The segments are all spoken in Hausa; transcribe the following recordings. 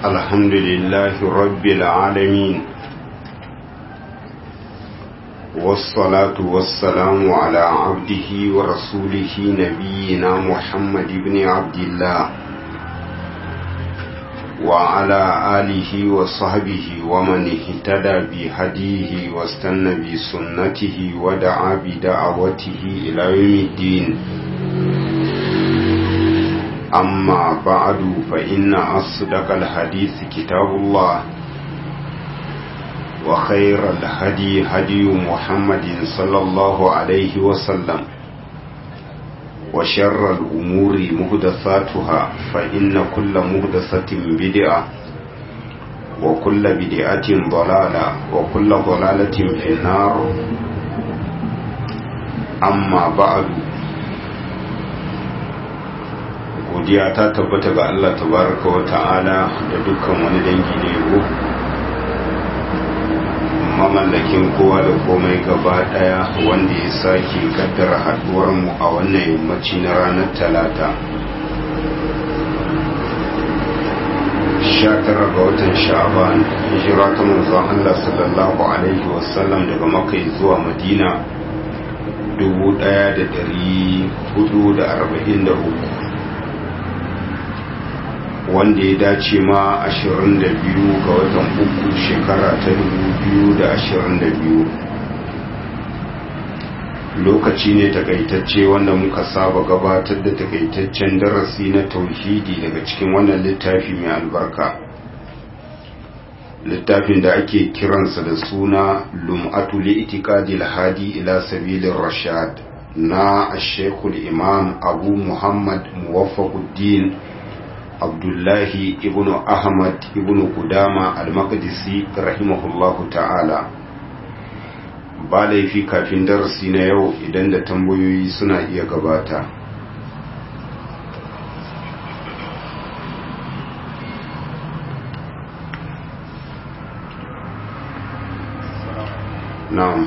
الحمد لله رب العالمين والصلاة والسلام على عبده ورسوله نبينا محمد بن عبد الله وعلى آله وصحبه ومن اهتدى بهديه واستنى بسنته ودعا بدعوته إلى يوم الدين أما بعد فإن أصدق الحديث كتاب الله وخير الهدي هدي محمد صلى الله عليه وسلم وشر الأمور مهدثاتها فإن كل مهدثة بدعة وكل بدعة ضلالة وكل ضلالة في النار أما بعد godiya ta tabbata ga Allah tabaraka wa ta'ala da dukkan wani dangi ne yabo mamallakin kowa da komai gaba daya wanda ya sake kaddara haduwar mu a wannan yammaci na ranar talata 19 ga watan sha'ban hijira ta manzon Allah sallallahu alaihi wasallam daga makka zuwa madina 1443 wanda ya dace ma 22 ga watan uku shekara ta 2022 lokaci ne takaitacce wanda muka saba gabatar da takaitaccen darasi na tauhidi daga cikin wannan littafi mai albarka littafin da ake kiransa da suna lum'atu li'tiqadil hadi ila sabilir rashad na ashekul imam abu muhammad muwaffaquddin abdullahi ibnu ahmad ibnu kudama al-maqdisi rahimahullahu ta'ala ba laifi kafin darasi na yau idan da tambayoyi suna iya gabata na'am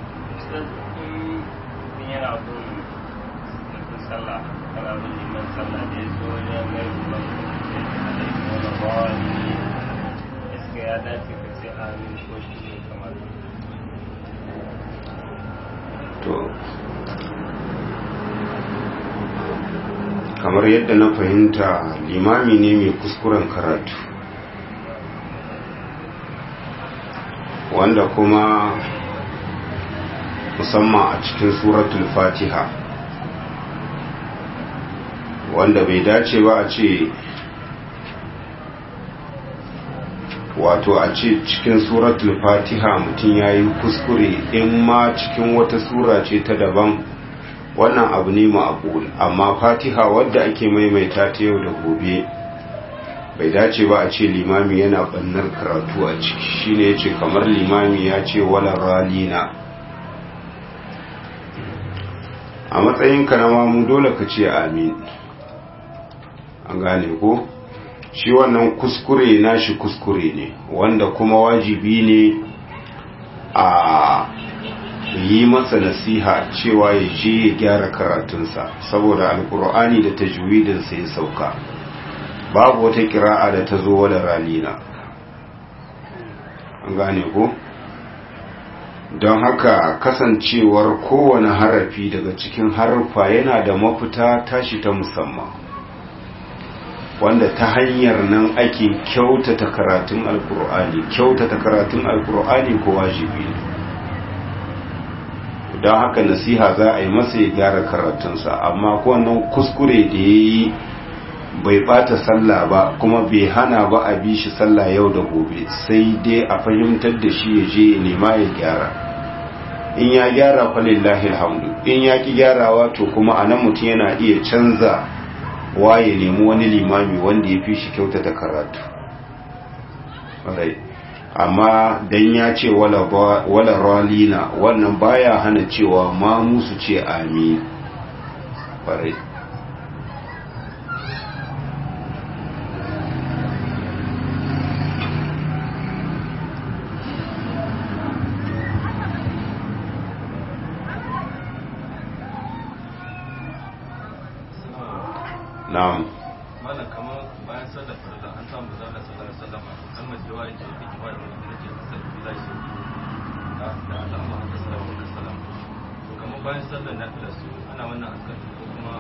kamar yadda na fahimta limami ne mai kuskuren karatu wanda kuma musamman a cikin suratul fatiha wanda bai dace ba a ce wato a ce cikin suratul fatiha mutum ya yi kuskure in ma cikin wata sura ce ta daban wannan abu ne ma'aqul amma fatiha wadda ake maimaita ta yau da gobe bai dace ba a ce limami yana bannar karatu a ciki shine yace kamar limami ya ce wala ralina a matsayin ka na mamu dole ka ce amin an gane ko shi wannan kuskure nashi kuskure ne wanda kuma wajibi ne a yi masa nasiha cewa ya je ya gyara karatunsa saboda alkur'ani da tajwidinsa ya sauka babu wata kira'a da ta zo wada ralina an gane ko don haka kasancewar kowane harafi daga cikin harfa yana da mafita tashi ta musamman wanda ta hanyar nan ake kyautata karatun alkur'ani kyautata karatun alkur'ani ko wajibi ne don haka nasiha za a yi masa ya gyara karatunsa amma wannan kuskure da ya yi bai bata sallah ba kuma bai hana ba a bi shi sallah yau da gobe sai dai a fahimtar da shi ya je ya nema ya gyara in ya gyara falillahi alhamdu in ya ki gyarawa to kuma a nan mutum yana iya canza wa ya nemi wani limami wanda ya fi shi kyautata karatu amma dan ya ce wala ralina wannan baya hana cewa ma musu ce amin farai na'am malam kamar bayan sallar farilla an samu zalla sallar sallama kalmar jawabi ce take ba da wani nake sallar shi da alama haka salamu da salam to kamar bayan sallar nafila su ana wannan askar ko kuma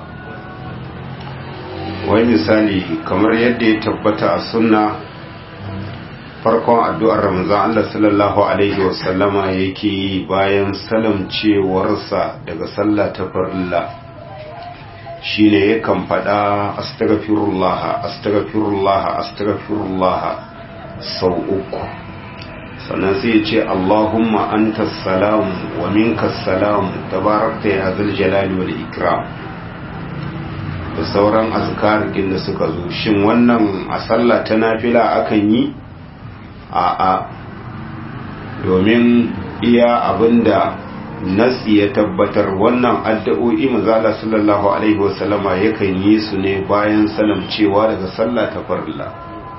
wai misali kamar yadda ya tabbata a sunna farkon addu'ar ramazan Allah sallallahu alaihi wasallama yake yi bayan salamcewarsa daga sallah ta farilla shine yakan faɗa astaghfirullah astaghfirullah astaghfirullah sau uku sannan sai ya ce Allahumma anta salam wa minka salam tabarakta ya zal jalali wal ikram da sauran azkarikin da suka zo shin wannan a sallah ta nafila akan yi a a domin iya abinda nasi ya tabbatar wannan addu'o'i manzala sallallahu alaihi wasallama yakan yi su ne bayan salamcewa daga sallah ta farilla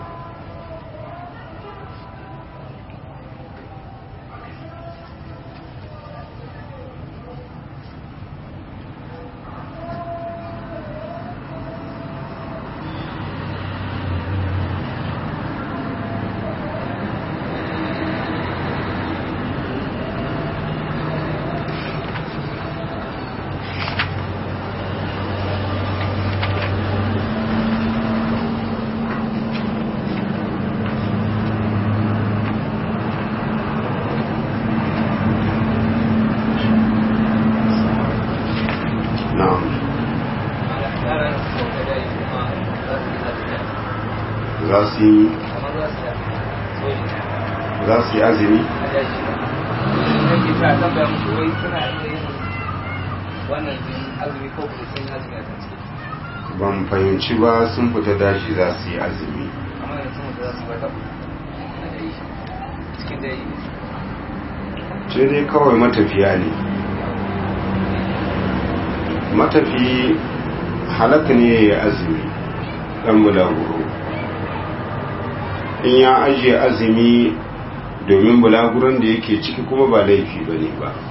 na'am za su yi za su yi azumi ban fahimci ba sun fita daji za su yi azumi ce dai kawai matafiya ne matafi halaka ne ya azumi ɗan bulaguro in ya ajiye azumi domin bulaguron da yake ciki kuma ba laifi ba ne ba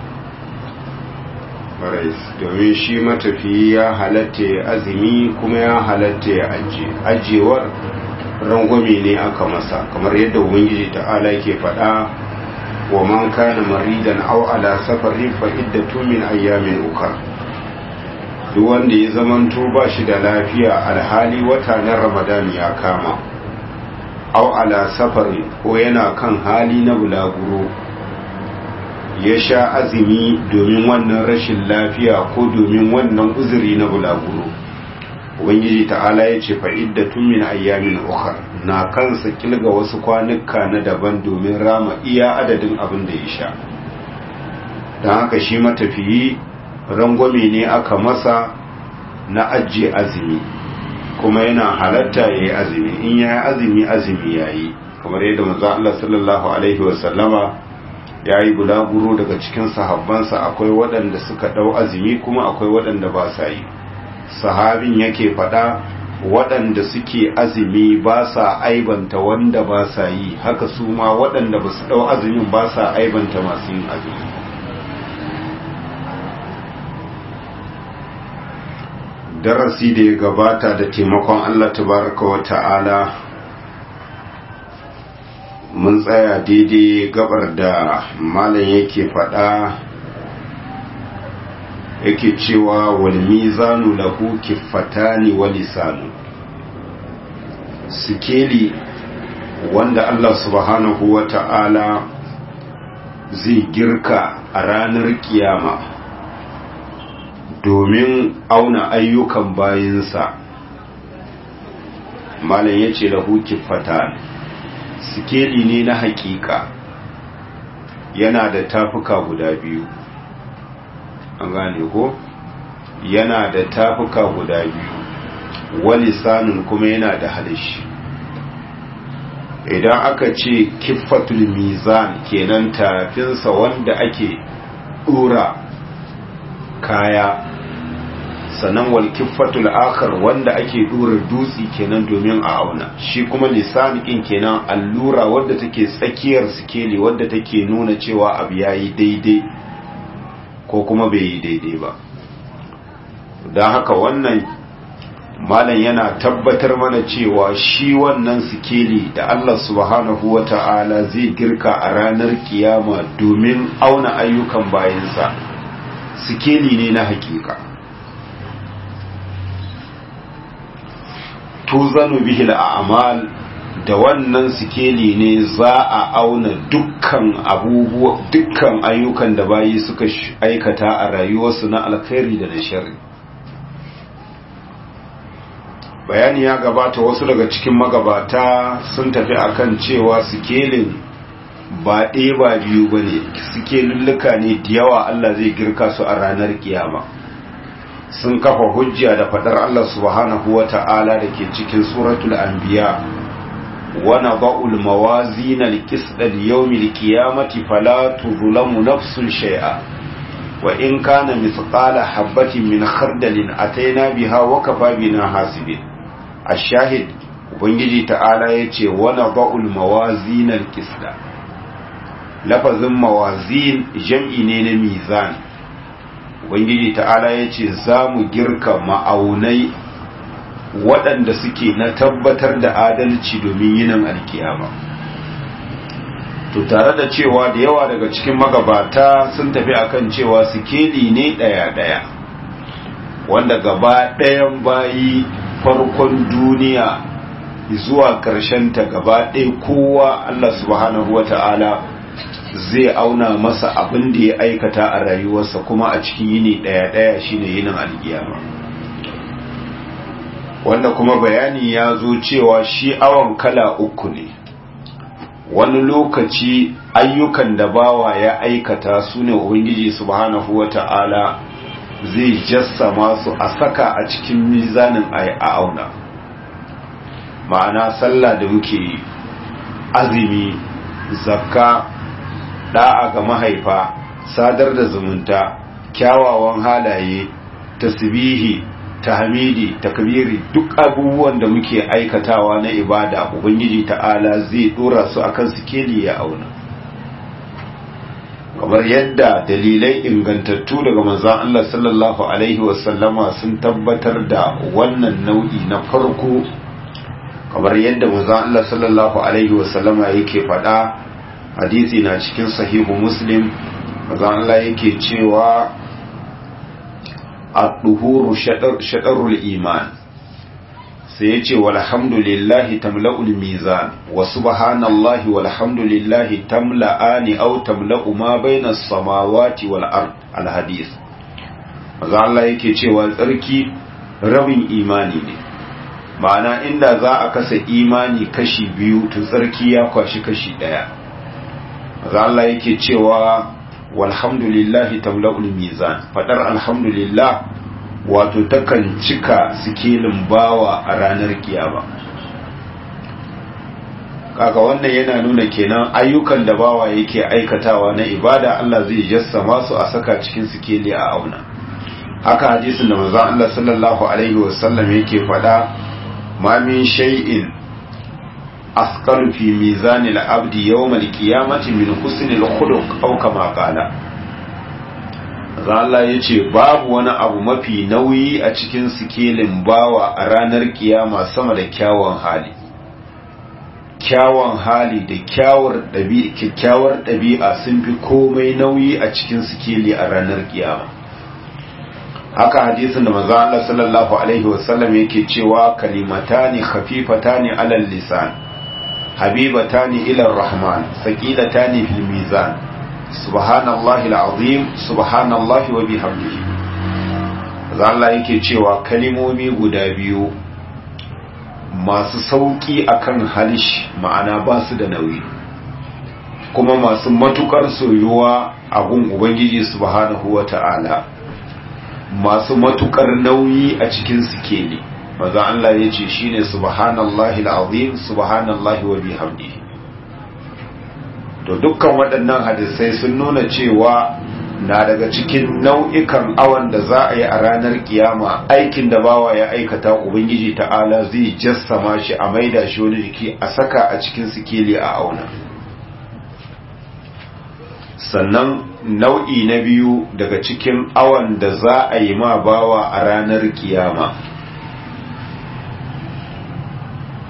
domin shi matafi ya halatta ya azumi kuma ya halatta ya ajiye ajiyewar rangwame ne aka masa kamar yadda ubangiji ta'ala ke faɗa wa man kana maridan aw ala safarin fa iddatu min ayyamin ukhra duk wanda ya zamanto ba shi da lafiya alhali wata na ramadan ya kama au ala safari ko yana kan hali na bulaguro ya sha azumi domin wannan rashin lafiya ko domin wannan uzuri na bulaguro ubangiji ta'ala ya ce fa'iddatun min ayyamin ukhra na kansa kilga wasu kwanuka na daban domin rama iya adadin abin da ya sha don haka shi matafiyi rangwame ne aka masa na ajiye azumi kuma yana halatta ya yi azumi in ya yi azumi azumi ya yi kamar yadda manzo Allah sallallahu alaihi wasallama ya yi bulaguro daga cikin sahabbansa akwai waɗanda suka ɗau azumi kuma akwai waɗanda ba sa yi sahabin yake faɗa waɗanda suke azumi ba sa aibanta wanda ba sa yi haka su ma waɗanda ba su ɗau azumin ba sa aibanta masu yin azumi darasi da ya gabata da taimakon Allah tabaraka wa ta'ala mun tsaya daidai gabar da malam yake faɗa yake cewa wal mizanu lahu kiffatani wa lisanu sikeli wanda Allah subhanahu wa ta'ala zai girka a ranar kiyama domin auna ayyukan bayinsa malam ya ce lahu kiffatan sikeli ne na hakika yana da tafuka guda biyu an gane ko yana da tafuka guda biyu walisanin kuma yana da halishi idan aka ce kiffatul mizan kenan tafinsa wanda ake dora kaya sannan wal kiffatul akhar wanda ake dora dutsi kenan domin a auna shi kuma lisanikin kenan allura wadda take tsakiyar sikeli wadda take nuna cewa abu yayi daidai ko kuma bai yi daidai ba don haka wannan malam yana tabbatar mana cewa shi wannan sikeli da Allah subhanahu wa ta'ala zai girka a ranar kiyama domin auna ayyukan bayansa sikeli ne na hakika tuzanu bihil a'mal da wannan sikeli ne za a auna dukkan abubuwa dukkan ayyukan da bayi suka aikata a rayuwarsu na alkhairi da na sharri bayani ya gabata wasu daga cikin magabata sun tafi akan cewa sikelin ba ɗaya ba biyu ba ne sikelulluka ne da yawa Allah zai girka su a ranar kiyama sun kafa hujja da faɗar Allah subhanahu wa ta'ala da ke cikin suratul anbiya wa nada'ul mawazin al-qisd li-yawm al-qiyamati fala tuzlamu nafsun shay'a wa in kana mithqala habatin min khardalin ataina biha wa kafa bina hasibin ashahid ubangiji ta'ala yace wa nada'ul mawazin al-qisd lafazin mawazin jam'i ne na mizan ubangiji ta'ala yace za mu girka ma'aunai waɗanda suke na tabbatar da adalci domin yinin alkiyama to tare da cewa da yawa daga cikin magabata sun tafi akan cewa sikeli ne ɗaya-ɗaya wanda gaba ɗayan bayi farkon duniya zuwa ta gaba ɗaya kowa Allah subhanahu wa ta'ala zai auna masa abin da ya aikata a rayuwarsa kuma a cikin yini ɗaya-ɗaya shine yinin alkiyama wanda kuma bayani ya zo cewa shi awon kala uku ne wani lokaci ayyukan da bawa ya aikata su ne ubangiji subhanahu wata'ala zai jassama su a saka a cikin mizanin a auna ma'ana sallah da muke yi azumi zakka da'a ga mahaifa sadar da zumunta kyawawan halaye tasbihi tahmidi takbiri duk abubuwan da muke aikatawa na ibada ubangiji ta'ala zai dora su akan sikeli ya auna kamar yadda dalilai ingantattu daga manzon Allah sallallahu alaihi wasallama sun tabbatar da wannan nau'i na farko kamar yadda manzon Allah sallallahu alaihi wasallama yake faɗa hadisi na cikin sahihu muslim manzon Allah yake cewa الطهور شطر, شطر الإيمان سيأتي والحمد لله تملأ الميزان وسبحان الله والحمد لله تملأان أو تملأ ما بين السماوات والأرض الحديث maza Allah yake cewa tsarki rabin imani ne ma'ana inda za a kasa imani kashi biyu to tsarki ya kwashi kashi ɗaya maza Allah yake cewa walhamdulillahi tamla'ul mizan fadar alhamdulillah wato takan cika sikelin bawa a ranar kiyama kaga wannan yana nuna kenan ayyukan da bawa yake aikatawa na ibada Allah zai jassama su a saka cikin sikeli a auna haka hadisin da manzon Allah sallallahu alaihi wasallam yake fada ma min shay'in asqalu fi mizanil abdi yawmal qiyamati min husnil khuluq aw kama qala Allah yace babu wani abu mafi nauyi a cikin sikelin bawa a ranar kiyama sama da kyawun hali kyawun hali da kyawar ɗabi'a kyakkyawar ɗabi'a sun fi komai nauyi a cikin sikeli a ranar kiyama haka hadisin da manzo Allah sallallahu alaihi wasallam yake cewa kalimatani khafifatani alal lisan habibatani ila rahman saqilatani fil mizan subhanallahi alazim subhanallahi wa bihamdihi Allah yake cewa kalimomi guda biyu masu sauki akan halish ma'ana ba su da nauyi kuma masu matukar soyuwa a gun ubangiji subhanahu wata'ala masu matukar nauyi a cikin sikeli maza Allah ya ce shine subhanallahi alazim subhanallahi wa bihamdihi to dukkan waɗannan hadisai sun nuna cewa na daga cikin nau'ikan awan da za a yi a ranar kiyama aikin da bawa ya aikata ubangiji ta'ala zai jassama shi a maida shi wani jiki a saka a cikin sikeli a auna sannan nau'i na biyu daga cikin awan da za a yi ma bawa a ranar kiyama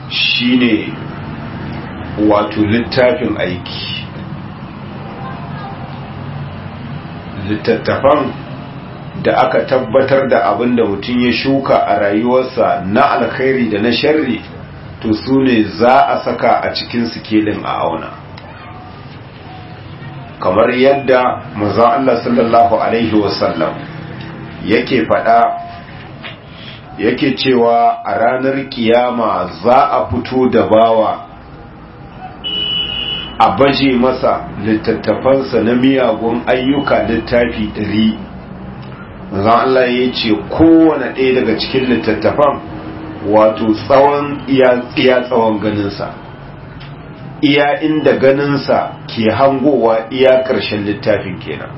shine wato littafin aiki littattafan da aka tabbatar da abin da mutum ya shuka a rayuwarsa na alkhairi da na sharri to su ne za a saka a cikin sikelin a auna kamar yadda maza Allah sallallahu Alaihi wasallam yake faɗa yake cewa a ranar kiyama za a fito da bawa a baje masa littattafansa na miyagun ayyuka littafi ɗari maza Allah ya ce kowane ɗaya daga cikin littattafan wato tsawon iya tsawon ganinsa iya inda ganinsa ke hangowa iya ƙarshen littafin kenan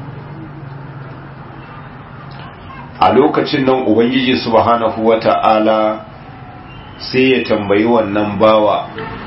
a lokacin nan ubangiji subhanahu wata'ala sai ya tambayi wannan bawa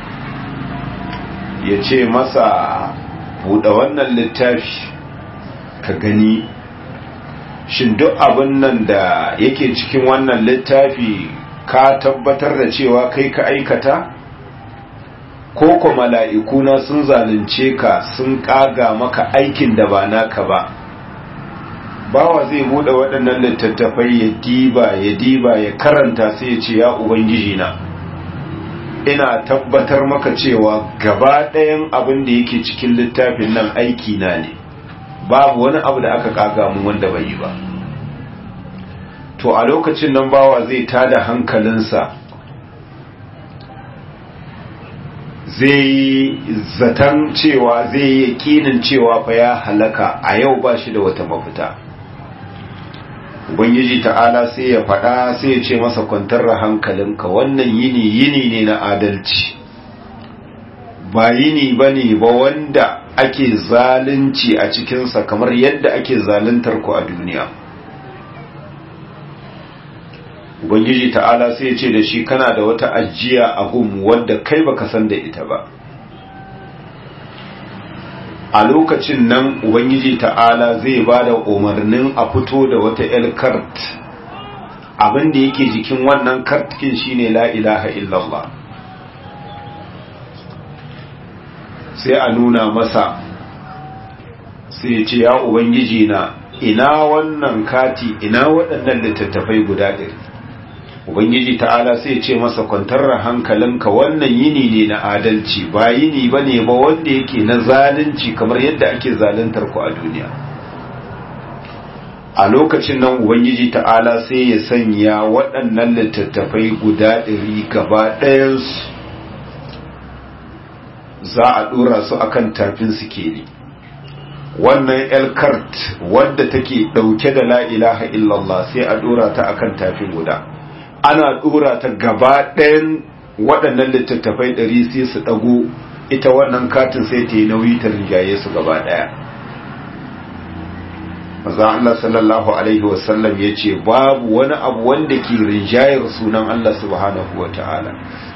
ya ce masa buɗe wannan littafi ka gani shin duk abin nan da yake cikin wannan littafi ka tabbatar da cewa kai ka aikata ko ko mala'ikuna sun zalunce ka sun ƙaga maka aikin da ba naka ba bawa zai bude waɗannan littattafai ya diba ya diba ya karanta sai ya ce ya ubangiji na ina tabbatar maka cewa gaba ɗayan abin da yake cikin littafin nan aiki na ne babu wani abu da aka kaga mu wanda bai yi ba to a lokacin nan bawa zai tada hankalinsa zai zaton cewa zai yi yakinin cewa fa ya halaka a yau ba shi da wata mafita ubangiji ta'ala sai ya faɗa sai ya ce masa kwantar da hankalinka wannan yini yini ne na adalci ba yini ba ne ba wanda ake zalunci a cikinsa kamar yadda ake zaluntar ku a duniya ubangiji ta'ala sai ya ce da shi kana da wata ajiya a gum wadda kai baka san da ita ba a lokacin nan ubangiji ta'ala zai ba da umarnin a fito da wata el kart abinda yake jikin wannan kartkin shine la ilaha illallah sai a nuna masa sai ce ya ubangiji na ina wannan kati ina waɗannan littattafai guda ɗari ubangiji ta'ala sai ce masa kwantar hankalinka wannan yini ne na adalci ba yini ba ne ba wanda yake na zalunci kamar yadda ake zaluntar ku a duniya a lokacin nan ubangiji ta'ala sai ya sanya waɗannan littattafai guda ɗari gaba ɗayansu za a ɗora su akan tafin sikeli wannan elkart wadda take ɗauke da la ilaha illallah sai a ɗora ta akan tafin guda ana dora ta gaba ɗayan waɗannan littattafai ɗari sai su ɗago ita wannan katin sai ta yi nauyi ta rinjaye su gaba ɗaya maza Allah sallallahu Alaihi wasallam ya ce babu wani abu wanda ke rinjayar sunan Allah subhanahu wa ta'ala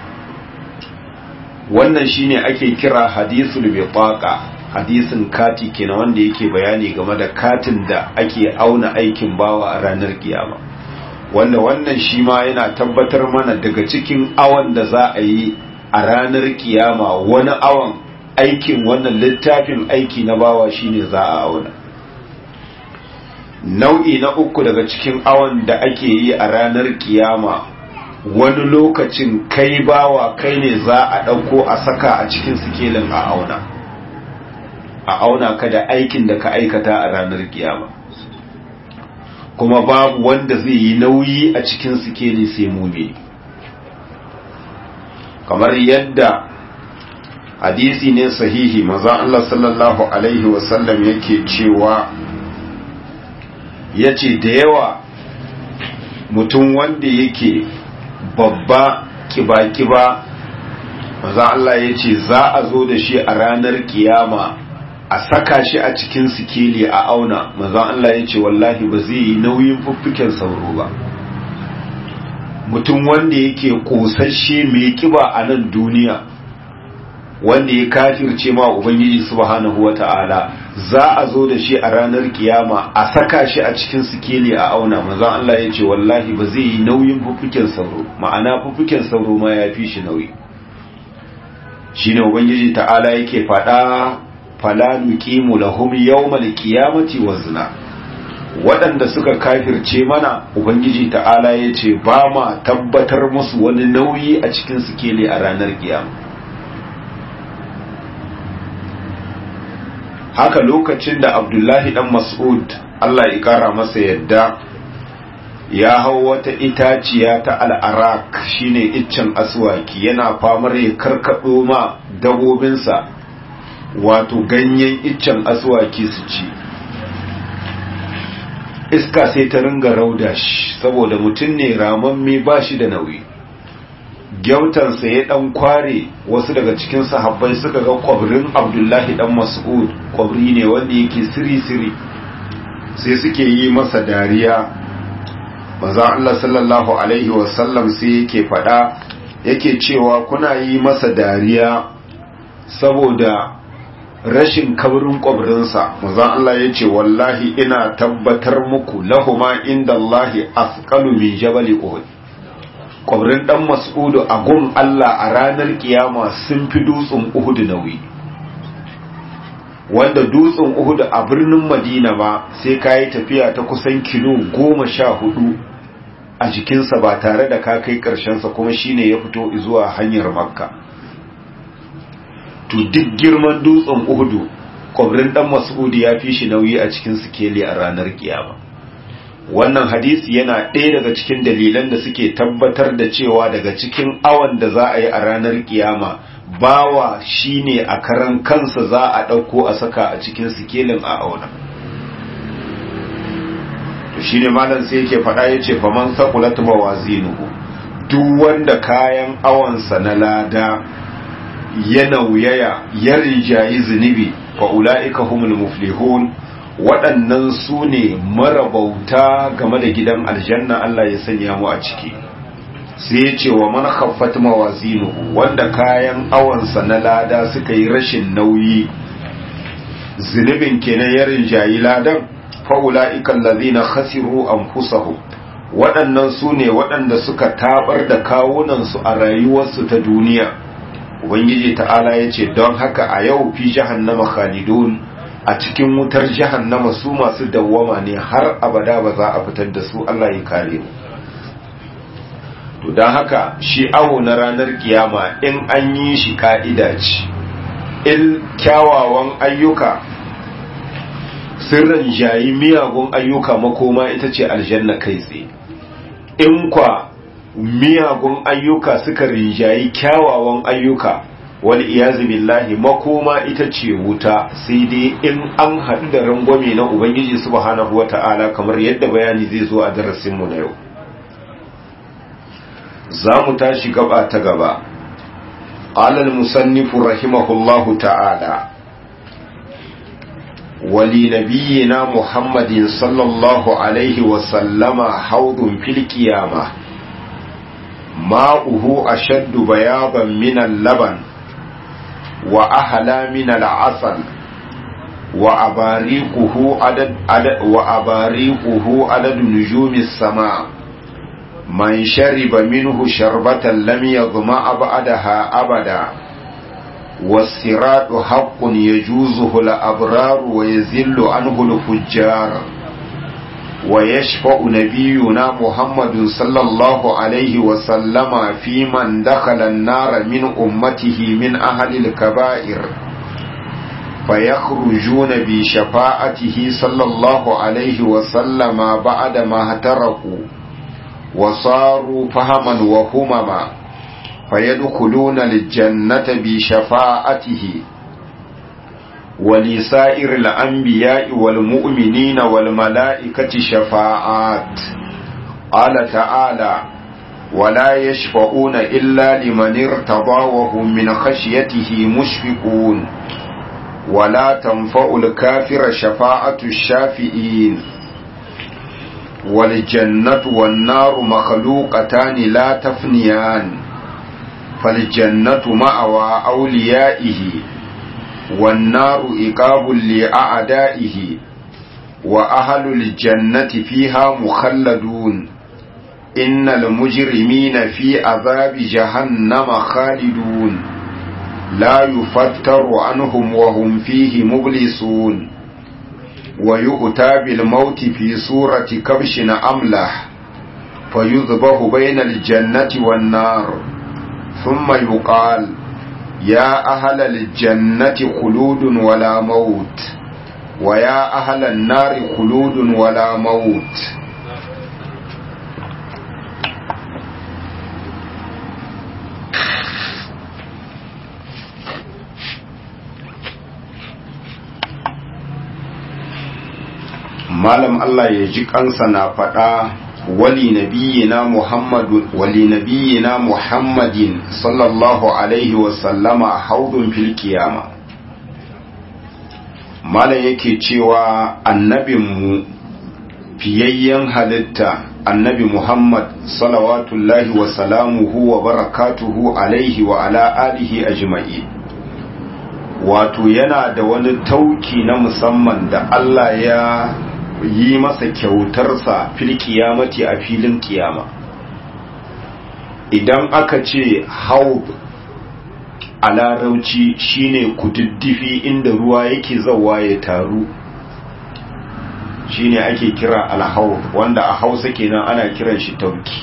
wannan shine ake kira hadisul bitaqa hadisin kati kenan wanda yake bayani game da katin da ake auna aikin bawa a ranar kiyama wanda wannan shi ma yana tabbatar mana daga cikin awon da za a yi a ranar kiyama wani awon aikin wannan littafin aiki na bawa shine za a auna nau'i na uku daga cikin awon da ake yi a ranar kiyama wani lokacin kai bawa kai ne za a ɗauko a saka a cikin sikelin a auna a auna ka da aikin da ka aikata a ranar kiyama kuma babu wanda zai yi nauyi a cikin sikeli sai mumi kamar yadda hadisi ne sahihi maza Allah sallallahu alaihi wasallam yake cewa yace da yawa mutum wanda yake babba kiba-kiba maza Allah ya ce za a zo da shi a ranar kiyama a saka shi a cikin sikeli a auna maza Allah ya ce wallahi ba zai yi nauyin fuffuken sauro ba mutum wanda yake kosashe mai kiba a nan duniya wanda ya kafirce ma ubangiji subhanahu wata'ala za a zo da shi a ranar kiyama a saka shi a cikin sikeli a auna maza Allah ya ce wallahi ba zai yi nauyin fuffuken sauro ma'ana fuffuken sauro ma ya fi shi nauyi shine ubangiji ta'ala yake faɗa fala nuqimu lahum yawmal qiyamati wazna waɗanda suka kafirce mana ubangiji ta'ala yace ba ma tabbatar musu wani nauyi a cikin sikeli a ranar kiyama haka lokacin da abdullahi dan mas'ud Allah ya kara masa yadda ya hau wata itaciya ta al'arak shine iccen aswaki yana famar ya karkaɗo ma dabobinsa wato ganyen iccen aswaki su ci iska sai ta ringa rauda shi saboda mutum ne ramamme ba shi da nauyi gyautansa ya dan kware wasu daga cikin sahabbai suka ga kwabrin abdullahi dan mas'ud kwabri ne wanda yake siri-siri sai suke yi masa dariya maza Allah sallallahu alaihi wasallam sai yake fada yake cewa kuna yi masa dariya saboda rashin kabrin kwabrinsa maza Allah ya ce wallahi ina tabbatar muku lahuma inda Allahi asqalu min jabali uhud kwabrin dan mas'udu a gun Allah a ranar kiyama sun fi dutsen uhud nauyi wanda dutsen uhud a birnin madina ba sai ka yi tafiya ta kusan kilo goma sha hudu a jikinsa ba tare da ka kai ƙarshensa kuma shine ya fito zuwa hanyar makka to duk girman dutsen uhudu kwabrin dan mas'udi ya fi shi nauyi a cikin sikeli a ranar kiyama wannan hadisi yana ɗaya daga cikin dalilan da suke tabbatar da cewa daga cikin awan da za a yi a ranar kiyama bawa shine a karan kansa za a ɗauko a saka a cikin sikelin a auna to shine malam sai yake faɗa yace faman saqulat mawazinuhu duk wanda kayan awansa na lada ya nauyaya ya rinjayi zunubi fa ulaika humul muflihun waɗannan su ne marabauta game da gidan aljanna Allah ya sanya mu a ciki sai ya ce wa man khaffat mawazinuhu wanda kayan awansa na lada suka yi rashin nauyi zunubin kenan ya rinjayi ladan fa ulaika allazina khasiru anfusahum waɗannan su ne waɗanda suka tabar da kawunansu a rayuwarsu ta duniya ubangiji ta'ala ya ce don haka a yau fi jahannama khalidun a cikin wutar jahannama su masu dawwama ne har abada ba za a fitar da su Allah ya kare mu to don haka shi awo na ranar kiyama in an yi shi ka'ida ce in kyawawan ayyuka sirrin jayi miyagun ayyuka makoma ita ce aljanna kai tsaye in kwa miyagun ayyuka suka rinjayi kyawawan ayyuka wal iyazu billahi makoma ita ce wuta sai dai in an haɗu da rangwame na ubangiji subhanahu wata'ala kamar yadda bayani zai zo a darasinmu na yau za mu tashi gaba ta gaba alal musannifu rahimahullahu ta'ala wali nabiyina muhammadin sallallahu alaihi wasallama haudun fil qiyamah ماؤه أشد بياضا من اللبن وأحلى من العسل وأباريقه عدد, عدد وأباريقه عدد نجوم السماء من شرب منه شربة لم يظمأ بعدها أبدا والصراط حق يجوزه الأبرار ويزل عنه الفجار ويشفع نبينا محمد صلى الله عليه وسلم في من دخل النار من أمته من أهل الكبائر فيخرجون بشفاعته صلى الله عليه وسلم بعد ما اهترقوا وصاروا فهما وهمما فيدخلون الجنة بشفاعته ولسائر الأنبياء والمؤمنين والملائكة شفاعات قال تعالى ولا يشفعون إلا لمن ارتضى وهم من خشيته مشفقون ولا تنفع الكافر شفاعة الشافئين والجنة والنار مخلوقتان لا تفنيان فالجنة مأوى أوليائه والنار إقاب لأعدائه وأهل الجنة فيها مخلدون إن المجرمين في عذاب جهنم خالدون لا يفتر عنهم وهم فيه مبلسون ويؤتى بالموت في صورة كبش أملح فيذبح بين الجنة والنار ثم يقال يا أهل الجنة خلود ولا موت ويا أهل النار خلود ولا موت malam Allah ya ji kansa na faɗa wali nabiyina Muhammadu wali nabiyina Muhammadin sallallahu alaihi wa sallama haudun fil kiyama malam yake cewa annabinmu fiyayyen halitta annabi Muhammad salawatullahi wa salamuhu wa barakatuhu alaihi wa ala alihi ajma'i wato yana da wani tauki na musamman da Allah ya yi masa kyautarsa fil kiyamati a filin kiyama idan aka ce haub a larauci shine kududdufi inda ruwa yake zawa ya taru shine ake kira alhaub wanda a hausa kenan ana kiran shi tauki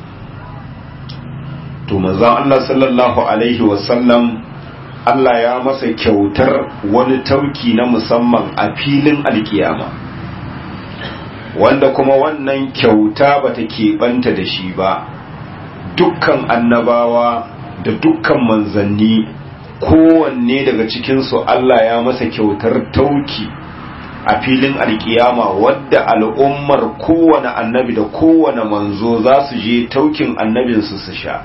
to manzon Allah sallallahu alaihi wasallam Allah ya masa kyautar wani tauki na musamman a filin alkiyama wanda kuma wannan kyauta bata keɓanta da shi ba dukkan annabawa da dukkan manzanni kowanne daga cikinsu Allah ya masa kyautar tauki a filin alkiyama wadda al'ummar kowane annabi da kowane manzo za su je taukin annabinsu su sha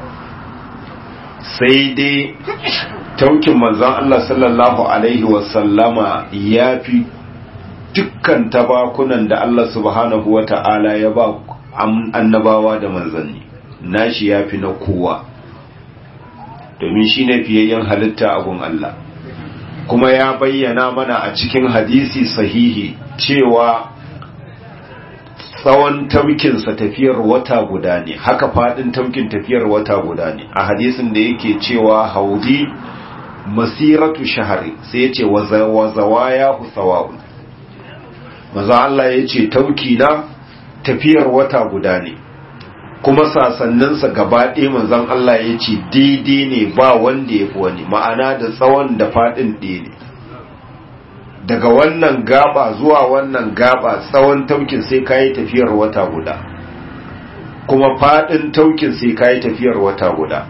sai dai taukin manzon Allah sallallahu Alaihi wasallama ya fi dukkan tabakunan da Allah subhanahu wa ta'ala ya ba annabawa da manzanni nashi ya fi na kowa domin shi ne fiyayyen halitta abun Allah kuma ya bayyana mana a cikin hadisi sahihi cewa tsawon taukinsa tafiyar wata guda ne haka fadin taukin tafiyar wata guda ne a hadisin da yake cewa haudi masiratu shahari sai ya ce wazawaya husawa'un maza Allah ya ce tauki na tafiyar wata guda ne kuma sasanninsa gaba ɗaya manzon Allah ya ce daidai ne ba wanda ya fi wani ma'ana da tsawon da faɗin ɗaya ne daga wannan gaba zuwa wannan gaba tsawon taukin sai kayi tafiyar wata guda kuma faɗin taukin sai kayi tafiyar wata guda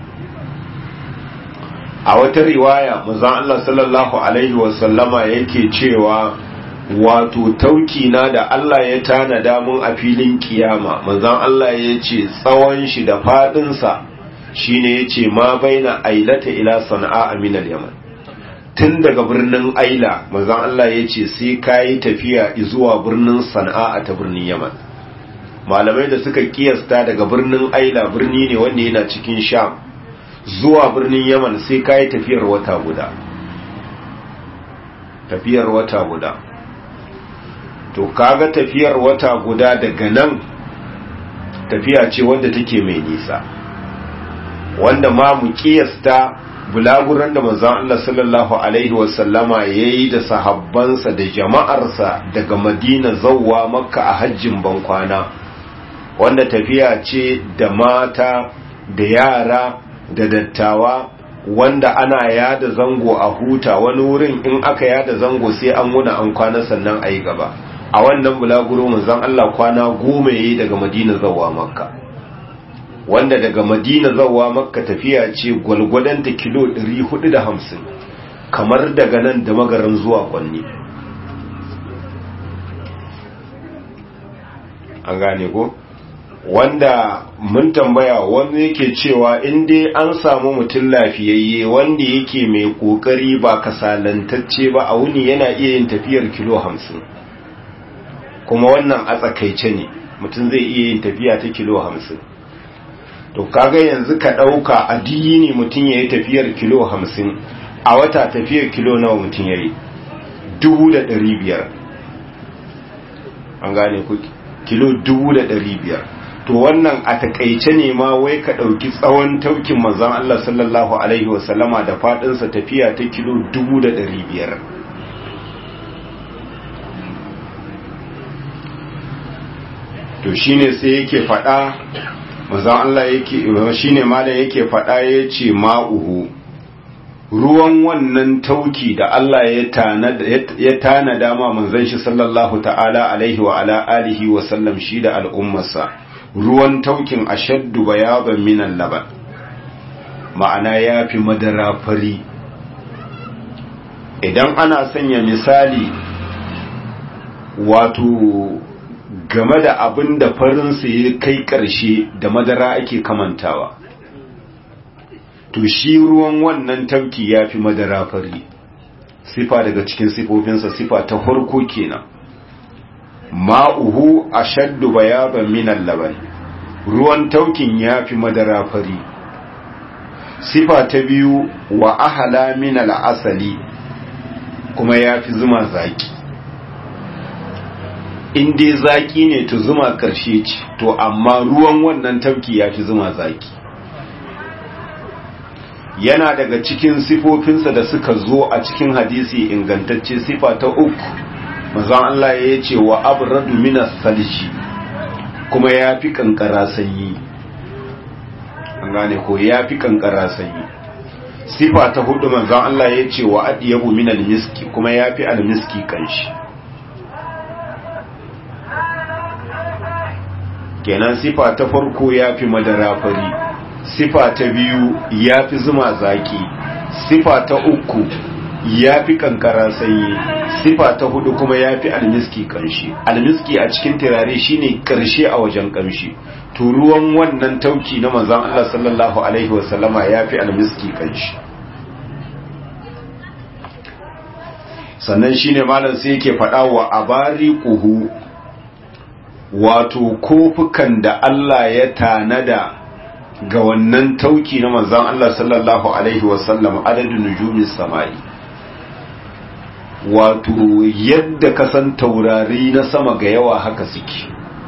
a wata riwaya manzon Allah sallallahu alaihi wasallama yake cewa wato tauki na da Allah ya tanada mun a filin kiyama manzon Allah ya ce tsawon shi da fadinsa shine ya ce ma baina ailata ila sana'a min yaman tun daga birnin aila manzon Allah ya ce sai kayi tafiya zuwa birnin sana'a ta birnin yaman malamai da suka kiyasta daga birnin aila birni ne wanda yana cikin sham zuwa birnin yaman sai kayi tafiyar wata guda tafiyar wata guda to kaga tafiyar wata guda daga nan tafiya ce wanda take mai nisa wanda ma mu kiyasta bulaguran da manzon Allah sallallahu alaihi wasallama yayi da sahabbansa da jama'arsa daga Madina zawwa Makka a hajjin bankwana wanda tafiya ce da mata da yara da dattawa wanda ana yada zango a huta wani wurin in aka yada zango sai an wuna an kwana sannan a yi gaba a wannan bulaguro manzon Allah kwana goma yayi daga Madina zawa Makka wanda daga Madina zawa Makka tafiya ce gwalgwadon ta kilo 450 kamar daga nan da magaran zuwa Kwanni an gane ko wanda mun tambaya wanda yake cewa in dai an samu mutum lafiyayye wanda yake mai kokari ba kasalantacce ba a wuni yana iya yin tafiyar kilo hamsin kuma wannan a tsakaice ne mutum zai iya yin tafiya ta kilo hamsin to kaga yanzu ka ɗauka a ne mutum ya yi tafiyar kilo hamsin a wata tafiyar kilo nawa mutum ya yi dubu da ɗari biyar an gane ku kilo dubu da ɗari biyar to wannan a takaice ne ma wai ka ɗauki tsawon taukin manzon Allah sallallahu alaihi wasallama da faɗinsa tafiya ta kilo dubu da ɗari biyar to shine sai yake faɗa manzon Allah yake shine malam yake faɗa yace ma'uhu ruwan wannan tauki da Allah ya tanada ma manzon shi sallallahu ta'ala alaihi wa ala alihi wa sallam shi da al'ummarsa ruwan taukin ashaddu bayaban minan laban ma'ana ya fi madara fari idan ana sanya misali wato game da abin da farinsa ya kai ƙarshe da madara ake kamantawa to shi ruwan wannan tafki ya fi madara fari sifa daga cikin sifofinsa sifa ta farko kenan ma'uhu ashaddu bayaban minan laban ruwan taukin ya fi madara fari sifa ta biyu wa ahala minal asali kuma ya fi zuma zaki in dai zaki ne to zuma karshe ce to amma ruwan wannan tafki ya fi zuma zaki yana daga cikin sifofinsa da suka zo a cikin hadisi ingantacce sifa ta uku mazan Allah ya ce wa abradu minas salji kuma ya fi kankara sanyi an gane ko ya fi kankara sanyi sifa ta hudu manzan Allah ya ce wa adiyabu minal miski kuma ya fi almiski kanshi kenan sifa ta farko ya fi madara fari sifa ta biyu ya fi zuma zaki sifa ta uku ya fi kankara sanyi sifa ta hudu kuma ya fi almiski kanshi almiski a cikin turare shine karshe a wajen kamshi to ruwan wannan tauki na manzon Allah sallallahu alaihi wasallama ya fi almiski kanshi sannan shine malam sai yake faɗa wa abari kuhu wato kofukan da Allah ya tanada ga wannan tauki na manzon Allah sallallahu alaihi wasallam adadin nujumis samai wato yadda ka san taurari na sama ga yawa haka suke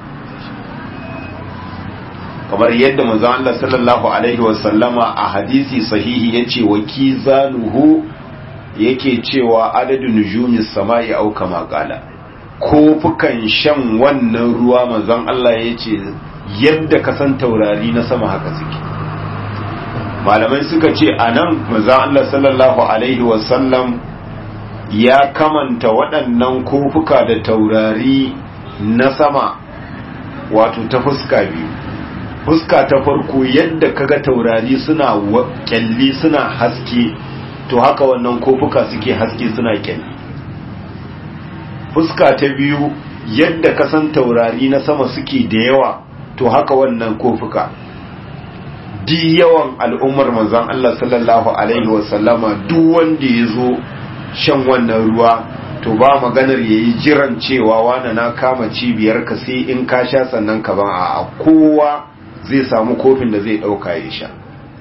kamar yadda manzon Allah sallallahu alaihi wasallama a hadisi sahihi yace wa kizanuhu yake cewa adadin nujumis samai au kama qala kofukan shan wannan ruwa manzon Allah yace yadda ka san taurari na sama haka suke malamai suka ce anan manzon Allah sallallahu alaihi wasallam ya kamanta waɗannan kofuka da taurari na sama wato ta fuska biyu fuska ta farko yadda kaga taurari suna kyalli suna haske to haka wannan kofuka suke haske suna kyalli fuska ta biyu yadda kasan taurari na sama suke da yawa to haka wannan kofuka di yawan al'ummar manzon Allah sallallahu alaihi wasallama duk wanda ya zo shan wannan ruwa to ba maganar yayi jiran cewa wani na kama cibiyar ka sai in ka sha sannan ka ban a kowa zai samu kofin da zai dauka ya sha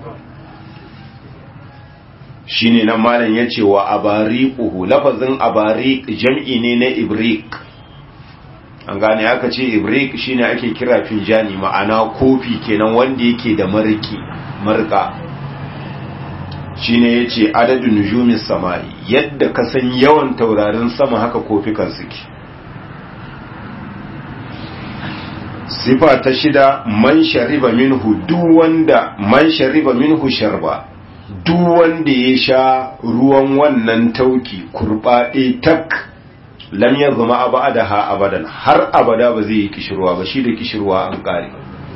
shine nan malam yace wa abariquhu lafazin abariq jam'i ne na ibrik an gane aka ce ibrik shine ake kira finjani ma'ana kofi kenan wanda yake da mariki marka shine yace adadun nujumis samai yadda ka san yawan taurarin sama haka kofikan suke sifa ta shida man shariba minhu duk wanda man shariba minhu sharba duk wanda ya sha ruwan wannan tauki kurbaɗe tak lam ya zama abada ha abadan har abada ba zai yi kishirwa ba shi da kishirwa an ƙare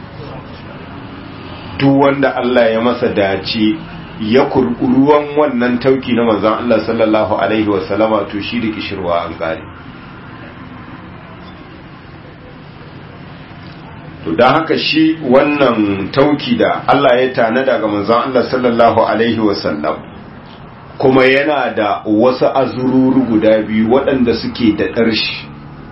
duk wanda Allah ya masa dace ya kurɓi ruwan wannan tauki na manzan Allah sallallahu alaihi wasallama to shi da kishirwa an ƙare to don haka shi wannan tauki da Allah ya tanada ga manzon Allah sallallahu alaihi wasallam kuma yana da wasu azururu guda biyu waɗanda suke da ƙarshi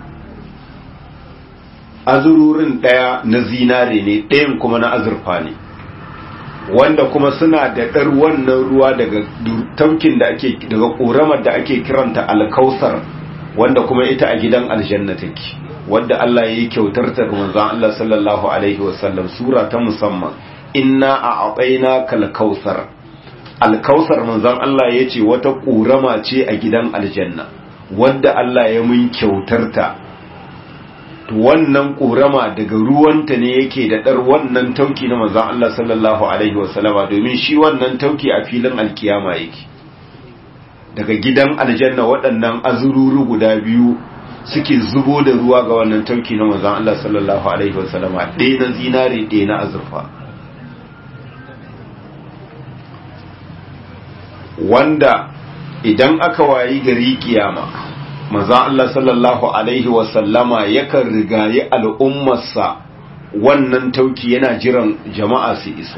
azururin ɗaya na zinare ne ɗayan kuma na azurfa ne wanda kuma suna da ɗar wannan ruwa daga taukin da ake daga ƙoramar da ake kiranta alkausar wanda kuma ita a gidan aljanna take wadda Allah ya yi kyautar ta ga manzon Allah sallallahu alaihi wasallam sura ta musamman inna a abaina kal kausar alkausar manzon Allah ya ce wata ƙurama ce a gidan aljanna wadda Allah ya mun kyautar ta wannan ƙorama daga ruwanta ne yake da ɗar wannan tauki na manzan Allah sallallahu Alaihi wasallama domin shi wannan tauki a filin alkiyama yake daga gidan aljanna waɗannan azururu guda biyu suke zubo da ruwa ga wannan tauki na manzan Allah sallallahu Alaihi wasallama ɗaya na zinare ɗaya na azurfa wanda idan aka wayi gari kiyama manzan Allah sallallahu Alaihi wasallama yakan rigayi al'ummarsa wannan tauki yana jiran jama'a su iso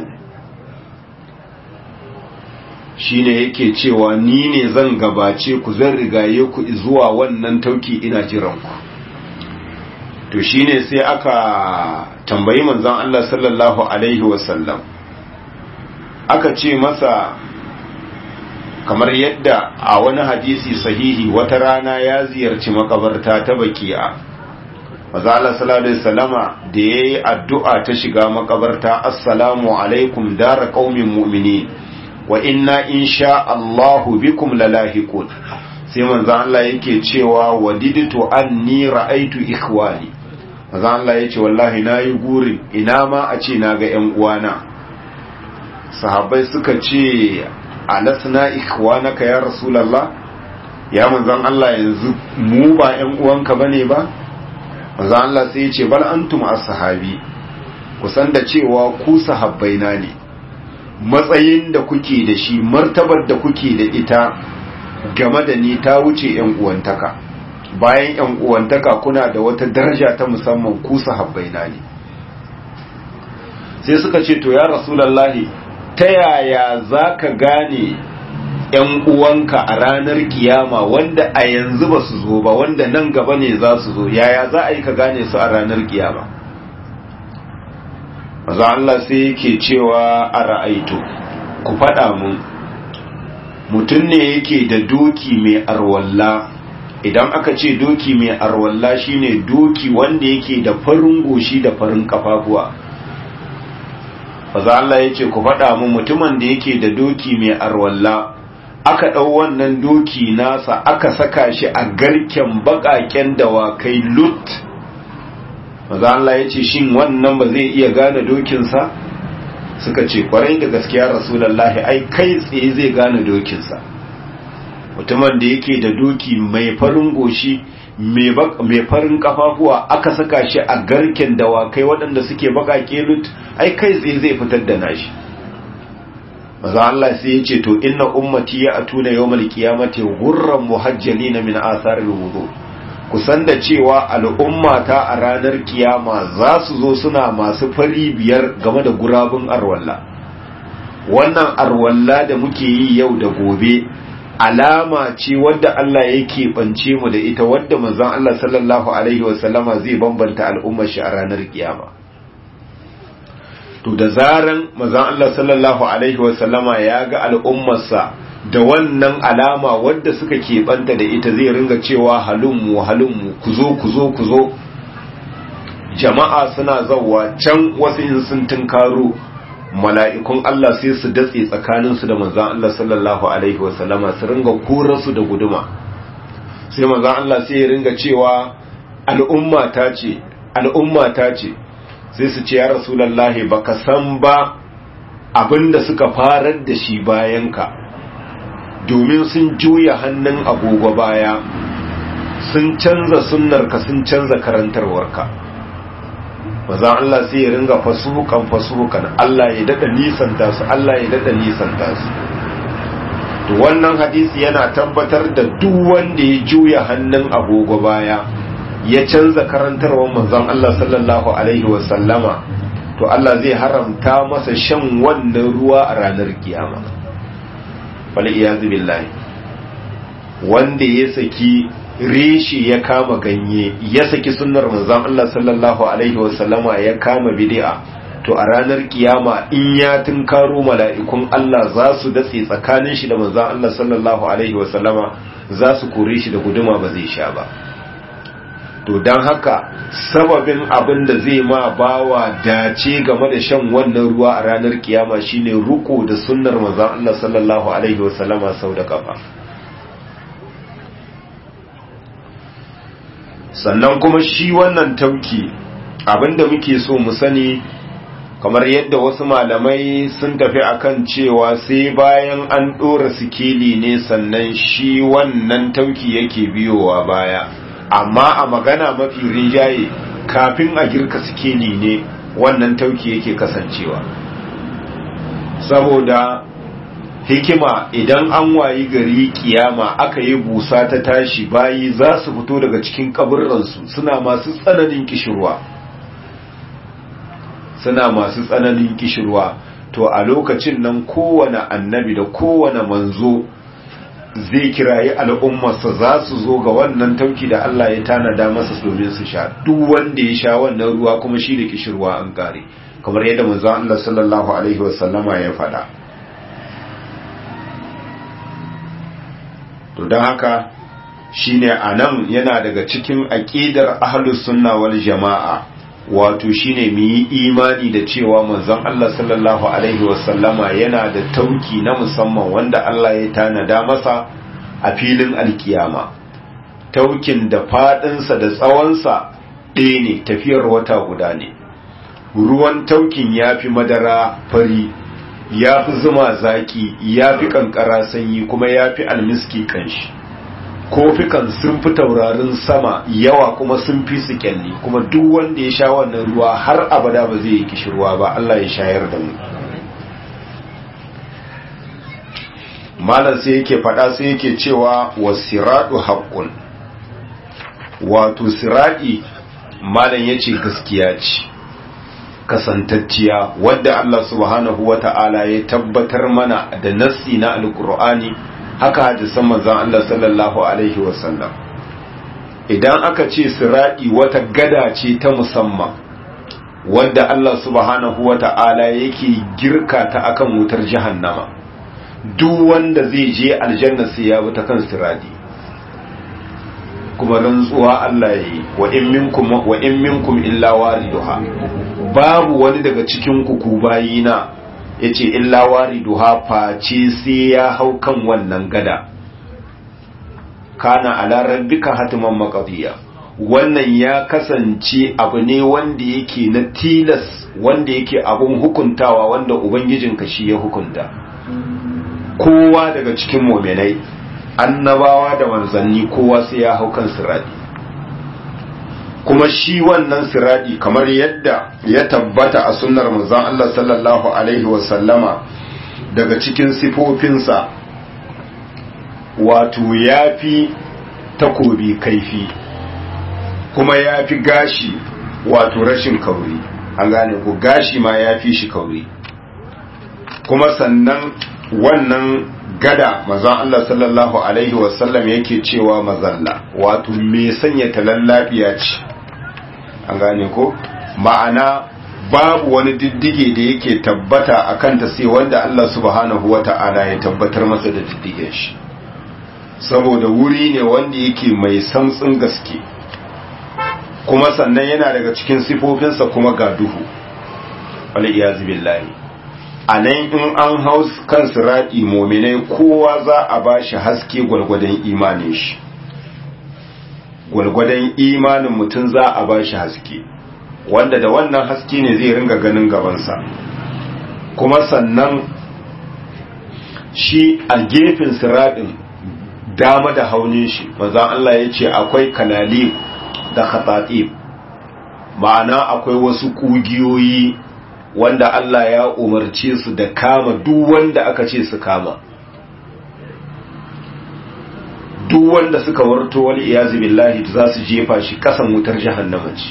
shi ne yake cewa ni ne zan gabace ku zan rigaye ku zuwa wannan tauki ina jiran ku to shi ne sai aka tambayi manzan Allah sallallahu Alaihi wasallam aka ce masa kamar yadda a wani hadisi sahihi wata rana ya ziyarci makabarta ta baki'a mazala sallallahu salama da ya yi addu'a ta shiga makabarta assalamu alaikum dara ƙaumin mu'mini wa inna insha Allahu bikum lalahiqun sai manzan Allah yake cewa wadiditu anni ra'aitu ikhwani manzan Allah yace wallahi nayi gurin ina ma a ce naga ƴan uwana sahabbai suka ce alasna ikhwanaka ya rasulullah ya manzon Allah yanzu mu ba ƴan uwanka bane ba manzon Allah sai ya ce bal antum as-sahabi kusan da cewa ku sahabbaina ne matsayin da kuke da shi martabar da kuke da ita game da ni ta wuce ƴan uwantaka bayan ƴan uwantaka kuna da wata daraja ta musamman ku sahabbaina ne sai suka ce to ya rasulullahi ta yaya za ka gane ‘yan uwanka a ranar kiyama wanda a yanzu ba su zo ba wanda nan gaba ne za su zo yaya za a yi ka gane su a ranar kiyama maza Allah sai yake cewa a ra'aitu ku faɗa mun mutum ne yake da doki mai arwalla idan aka ce doki mai arwalla shine doki wanda yake da farin goshi da farin kafafuwa faza Allah ya ce ku faɗa mu mutumin da yake da doki mai arwalla aka ɗau wannan doki nasa aka saka shi a garken baƙaƙen dawakai lut faza Allah ya ce shin wannan ba zai iya gane dokinsa suka ce kwarai da gaskiya rasulallahi ai kai tsaye zai gane dokinsa mutumin da yake da doki mai farin goshi mai farin kafafuwa aka saka shi a garken dawakai waɗanda suke baƙaƙe lut ai kai tsaye zai fitar da nashi maza Allah sai ya ce to inna ummati ya atuna yawmal qiyamati gurran muhajjalina min atharil wudu kusan da cewa al'ummata a ranar kiyama za su zo suna masu fari biyar game da gurabun arwalla wannan arwalla da muke yi yau da gobe alama ce wadda Allah ya keɓance mu da ita wadda manzon Allah sallallahu alaihi wasallama zai bambanta al'ummar shi a ranar kiyama to da zaran manzon Allah sallallahu alaihi wasallama ya ga al'ummarsa da wannan alama wadda suka keɓanta da ita zai ringa cewa halummu halummu ku zo ku zo ku zo jama'a suna zauwa can wasu in sun tunkaro mala'ikun Allah sai su datse tsakaninsu da manzan Allah sallallahu Alaihi wasallama su ringa su da guduma sai manzan Allah sai ya ringa cewa al'umma ta ce al'umma ta ce sai su ce ya rasulallahi ba ka san ba abinda suka farar da shi bayanka domin sun juya hannun agogo baya sun canza sunnarka sun canza karantarwarka maza Allah sai ya ringa fasukan fasukan Allah ya dada nisanta su Allah ya dada nisanta su to wannan hadisi yana tabbatar da duk wanda ya juya hannun agogo baya ya canza karantarwar manzon Allah sallallahu alaihi wa sallama to Allah zai haramta masa shan wannan ruwa a ranar kiyama wal iyazu billahi wanda ya saki reshi ya kama ganye ya saki sunnar manzon Allah sallallahu alaihi wasallama ya kama bid'a to a ranar kiyama in ya tunkaro mala'ikun Allah za su datse tsakanin shi da manzon Allah sallallahu alaihi wasallama za su kore shi da guduma ba zai sha ba to don haka sababin abin da zai ma bawa dace game da shan wannan ruwa a ranar kiyama shine ruko da sunnar manzon Allah sallallahu alaihi wasallama sau da kafa sannan kuma shi wannan tauki abinda muke so mu sani kamar yadda wasu malamai sun tafi akan cewa sai bayan an ɗora sikeli ne sannan shi wannan tauki yake biyowa baya amma a magana mafi rinjaye kafin a girka sikeli ne wannan tauki yake kasancewa saboda hikima idan an wayi gari kiyama aka yi busa ta tashi bayi za su fito daga cikin kaburransu suna masu tsananin kishirwa suna masu tsananin kishirwa to a lokacin nan kowane annabi da kowane manzo zai kirayi al'ummarsa za su zo ga wannan tauki da Allah ya tanada masa domin su sha duk wanda ya sha wannan ruwa kuma shi da kishirwa an kare kamar yadda manzo Allah sallallahu alaihi wasallama ya faɗa to don haka shine anan yana daga cikin aqidar ahlus sunna wal jama'a wato shine mu yi imani da cewa manzon Allah sallallahu alaihi wasallama yana da tauki na musamman wanda Allah ya tanada masa a filin alkiyama taukin da fadinsa da tsawonsa ɗaya ne tafiyar wata guda ne ruwan taukin ya fi madara fari ya fi zuma zaki ya fi kankara sanyi kuma ya fi almiski kanshi kofikan sun fi taurarin sama yawa kuma sun fi su kyalli kuma duk wanda ya sha wannan ruwa har abada ba zai yi kishirwa ba Allah ya shayar da mu malam sai yake faɗa sai yake cewa wasiradu haqqun wato siradi malam yace gaskiya ce kasantacciya wadda Allah subhanahu wata'ala ya tabbatar mana da nassi na alqur'ani haka hadisan manzon Allah sallallahu alaihi wasallam idan aka ce siradi wata gada ce ta musamman wadda Allah subhanahu wata'ala yake girka ta akan wutar jahannama duk wanda zai je aljanna sai ya bi ta kan siradi kuma rantsuwa Allah ya yi wa in minkum wa in minkum illa wariduha babu wani daga cikin ku ku bayina yace illa wariduha face sai ya hau kan wannan gada kana ala rabbika hatiman maqdiya wannan ya kasance abu ne wanda yake na tilas wanda yake abun hukuntawa wanda ubangijinka shi ya hukunta kowa daga cikin mu'minai annabawa da manzanni kowa sai ya hau kan siradi kuma shi wannan siradi kamar yadda ya tabbata a sunnar manzon Allah sallallahu alaihi wasallama daga cikin sifofinsa wato ya fi takobi kaifi kuma ya fi gashi wato rashin kauri an gane ko gashi ma ya fi shi kauri kuma sannan wannan gada mazan Allah sallallahu Alaihi wasallam yake cewa mazalla wato mai sanya talallabiya ce an gane ko ma'ana babu wani diddige da yake tabbata a kanta sai wanda Allah subhanahu wa ta'ala ya tabbatar masa da diddigen shi saboda wuri ne wanda yake mai samtsin gaske kuma sannan yana daga cikin sifofinsa kuma ga duhu wal iyazu billahi a nan in an hau kan siraɗi mominai kowa za a ba shi haske gwalgwadon imanin shi gwalgwadon imanin mutum za a ba shi haske wanda da wannan haske ne zai ringa ganin gabansa kuma sannan shi a gefen siraɗin dama da haunin shi maza Allah ya ce akwai kanali da khatatib ma'ana akwai wasu ƙugiyoyi wanda Allah ya umarce su da kama duk wanda aka ce su kama duk wanda suka warto wal iyazi billahi za su jefa shi kasan wutar jahannama ce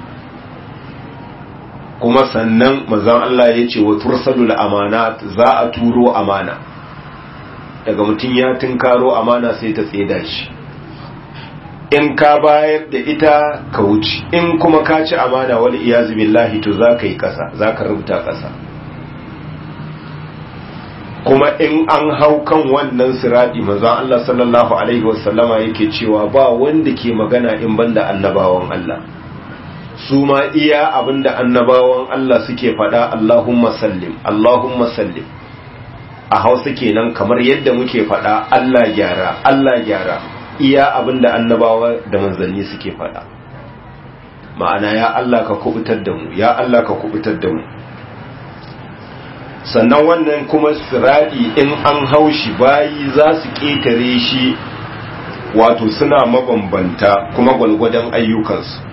kuma sannan manzon Allah ya ce wa tursalul amanat za a turo amana daga mutum ya tunkaro amana sai ta tseda shi in ka bayar da ita ka wuce in kuma ka ci amana wal iyazu billahi to za ka yi kasa za ka rubuta kasa kuma in an hau kan wannan siradi manzon Allah sallallahu alaihi wasallama yake cewa ba wanda ke magana in banda annabawan Allah su ma iya abinda annabawan Allah suke faɗa Allahumma sallim Allahumma sallim a hausa kenan kamar yadda muke faɗa Allah gyara Allah gyara iya abinda annabawa da manzanni suke faɗa ma'ana ya Allah ka kubutar da mu ya Allah ka kubutar da mu sannan wannan kuma siradi in an haushi bayi za su ƙetare shi wato suna mabambanta kuma gwalgwadon ayyukansu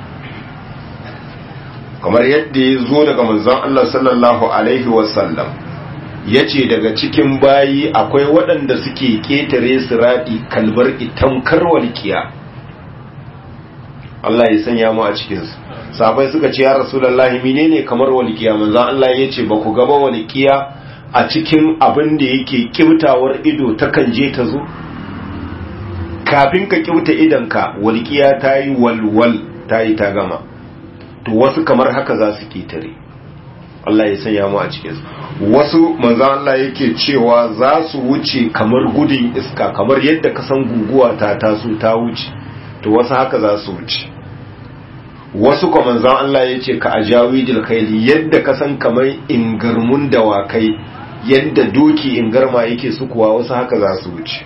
kamar yadda ya zo daga manzon Allah sallallahu alaihi wasallam ya ce daga cikin bayi akwai waɗanda suke ƙetare siradi kalbar itamkar walƙiya Allah ya sanya mu a cikinsu sabai suka ce ya rasulullahi menene kamar walƙiya manzon Allah ya ce ba ku gaba walƙiya a cikin abin da yake kiutawar ido takan je ta zo kafin ka kiuta idanka walƙiya ta yi walwal ta yi ta gama to wasu kamar haka za su ketare Allah ya sanya mu a cikinsu wasu manzon Allah yake cewa za su wuce kamar gudun iska kamar yadda ka san guguwa ta taso ta wuce to wasu haka za su wuce wasu kuma manzon Allah ya ce ka ajawidil khayli yadda ka san kamar ingarmun dawakai yadda doki ingarma yake sukuwa wasu haka za su wuce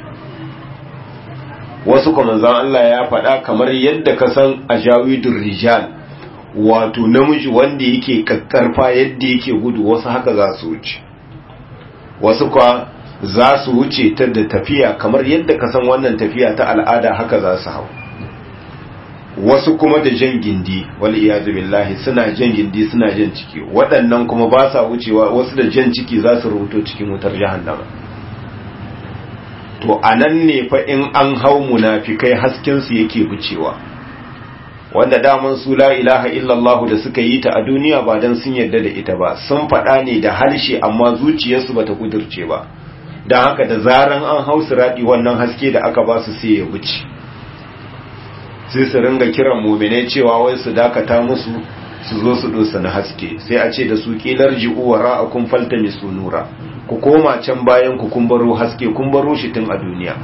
wasu kuma manzon Allah ya faɗa kamar yadda ka san ajawidur rijal wato namiji wanda yake kakkarfa yadda yake gudu wasu haka za su wuce wasu kwa za su wuce ta da tafiya kamar yadda ka san wannan tafiya ta al'ada haka za su hau wasu kuma da jan gindi wal iyazu billahi suna jan gindi suna jan ciki waɗannan kuma ba sa wucewa wasu da jan ciki za su rubuto cikin wutar jahannama to anan ne fa in an hau munafikai hasken su yake wucewa wanda daman su la ilaha illallah da suka yi ta a duniya ba dan sun yarda da ita ba sun faɗa ne da harshe amma zuciyarsu bata kudurce ba dan haka da zaran an hau siradi wannan haske da aka ba su sai ya wuce sai su ringa kiran muminai cewa wai su dakata musu su zo su dosa na haske sai a ce da su kilar ji'u wa ra'akum faltami sunura ku koma can bayan ku kun baro haske kun baro shi tun a duniya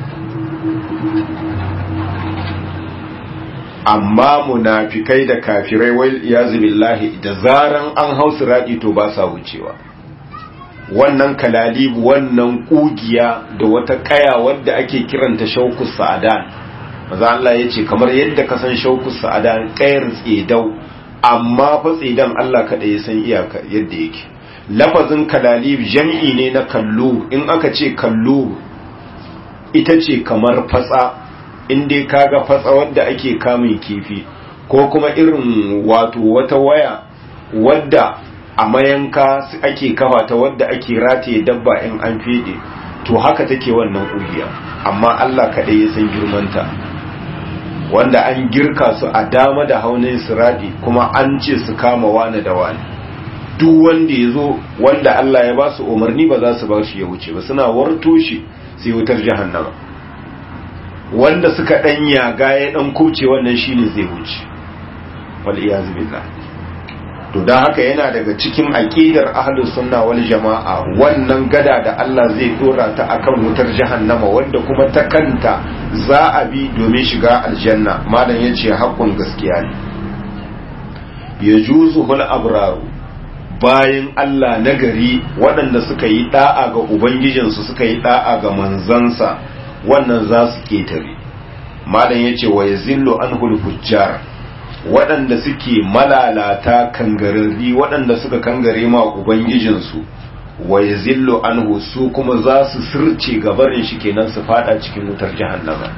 amma munafikai da kafirai wai iyazu billahi da zaran an hau siradi to ba sa wucewa wannan kalalibu wannan kugiya da wata kaya wadda ake kiranta shauku sa'adan maza Allah ya ce kamar yadda ka san shauku sa'ada kayar tsedau amma fa tsedan Allah kaɗai ya san iyaka yadda yake lafazin kalalib jam'i ne na kallo in aka ce kallo ita ce kamar fatsa in dai kaga fatsa wadda ake kamun kifi ko kuma irin wato wata waya wadda a mayanka ake kafa ta wadda ake rataye dabba in an fede to haka take wannan ƙugiya amma Allah kaɗai ya san girmanta wanda an girka su a dama da haunin siradi kuma an ce su kama wani da wani duk wanda ya zo wanda Allah ya ba su umarni ba za su ba shi ya wuce ba suna warto shi sai wutar jahannama wanda suka dan yaga ya dan kubce wannan shine zai wuce wal iyazu billah to dan haka yana daga cikin aqidar ahlus sunna wal jamaa wannan gada da Allah zai dora ta akan wutar jahannama wanda kuma ta kanta za a bi domin shiga aljanna malam yace hakkun gaskiya ne yajuzuhul abraru bayan Allah nagari waɗanda suka yi da'a ga ubangijinsu suka yi da'a ga manzansa wannan za su ketare malam yace wa yazillu anhul fujjar waɗanda suke malalata kangararri waɗanda suka kangare ma ubangijinsu wa yazillu anhu su kuma za su sirce gabarin shi kenan su fada cikin wutar jahannama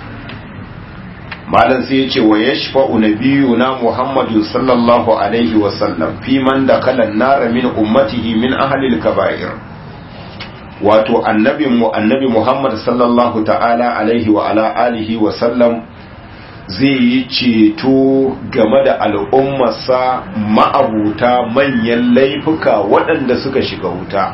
malam sai yace wa yashfa'u nabiyuna muhammadu sallallahu alaihi wa sallam fi man dakala an-nar min ummatihi min ahli al-kaba'ir wato annabin mu annabi muhammad sallallahu ta'ala alaihi wa ala alihi wa sallam zai yi ceto game da al'ummarsa ma'abuta manyan laifuka waɗanda suka shiga wuta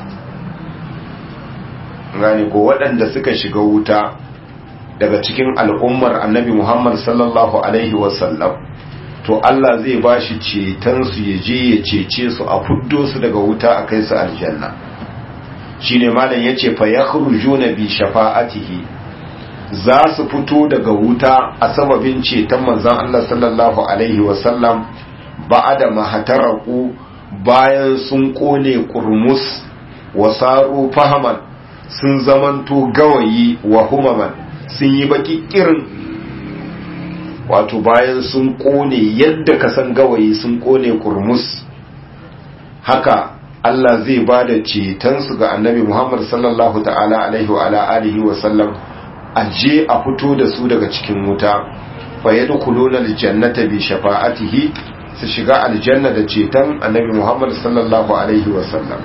gane ko waɗanda suka shiga wuta daga cikin al'ummar annabi Muhammad sallallahu Alaihi wasallam to Allah zai ba shi cetonsu ya je ya cece su a fuddo su daga wuta a kai su aljanna shine malam yace fa yakhrujuna bi shafa'atihi za su fito daga wuta a sababin ceton manzon Allah sallallahu alaihi wasallam ba'ada mahataraku bayan sun kone kurmus wasaru fahaman sun zamanto gawayi wa humaman sun yi baki kirin wato bayan sun kone yadda ka san gawayi sun kone kurmus haka Allah zai ba da cetonsu ga annabi Muhammad sallallahu ta'ala alaihi wa ala alihi wa sallam aje a fito da su daga cikin wuta fa yadkhuluna aljannata bi shafa'atihi su shiga aljanna da ceton annabi Muhammad sallallahu alaihi wa sallam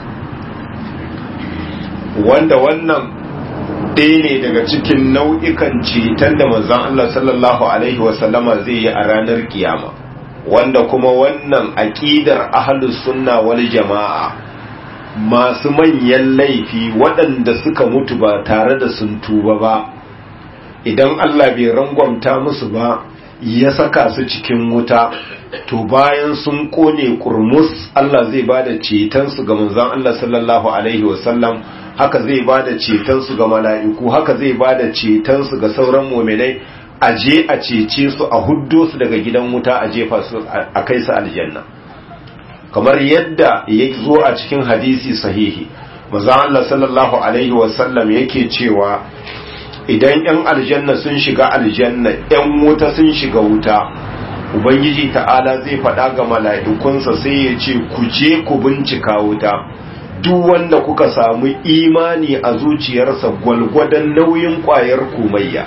wanda wannan ɗaya ne daga cikin nau'ikan ceton da manzon Allah sallallahu alaihi wa sallama zai yi a ranar kiyama wanda kuma wannan aqidar ahlus sunna wal jama'a masu manyan laifi waɗanda suka mutu ba tare da sun tuba ba idan Allah bai rangwamta musu ba ya saka su cikin wuta to bayan sun kone kurmus Allah zai ba da cetonsu ga manzon Allah sallallahu alaihi wasallam haka zai ba da cetonsu ga mala'iku haka zai ba da cetonsu ga sauran muminai a je a cece su a huddo su daga gidan wuta a jefa su a kai su aljanna kamar yadda ya zo a cikin hadisi sahihi manzon Allah sallallahu alaihi wasallam yake cewa idan 'yan aljanna sun shiga aljanna 'yan wuta sun shiga wuta ubangiji ta'ala zai faɗa ga mala'ikunsa sai ya ce ku je ku bincika wuta duk wanda kuka samu imani a zuciyarsa gwalgwadon nauyin ƙwayar komayya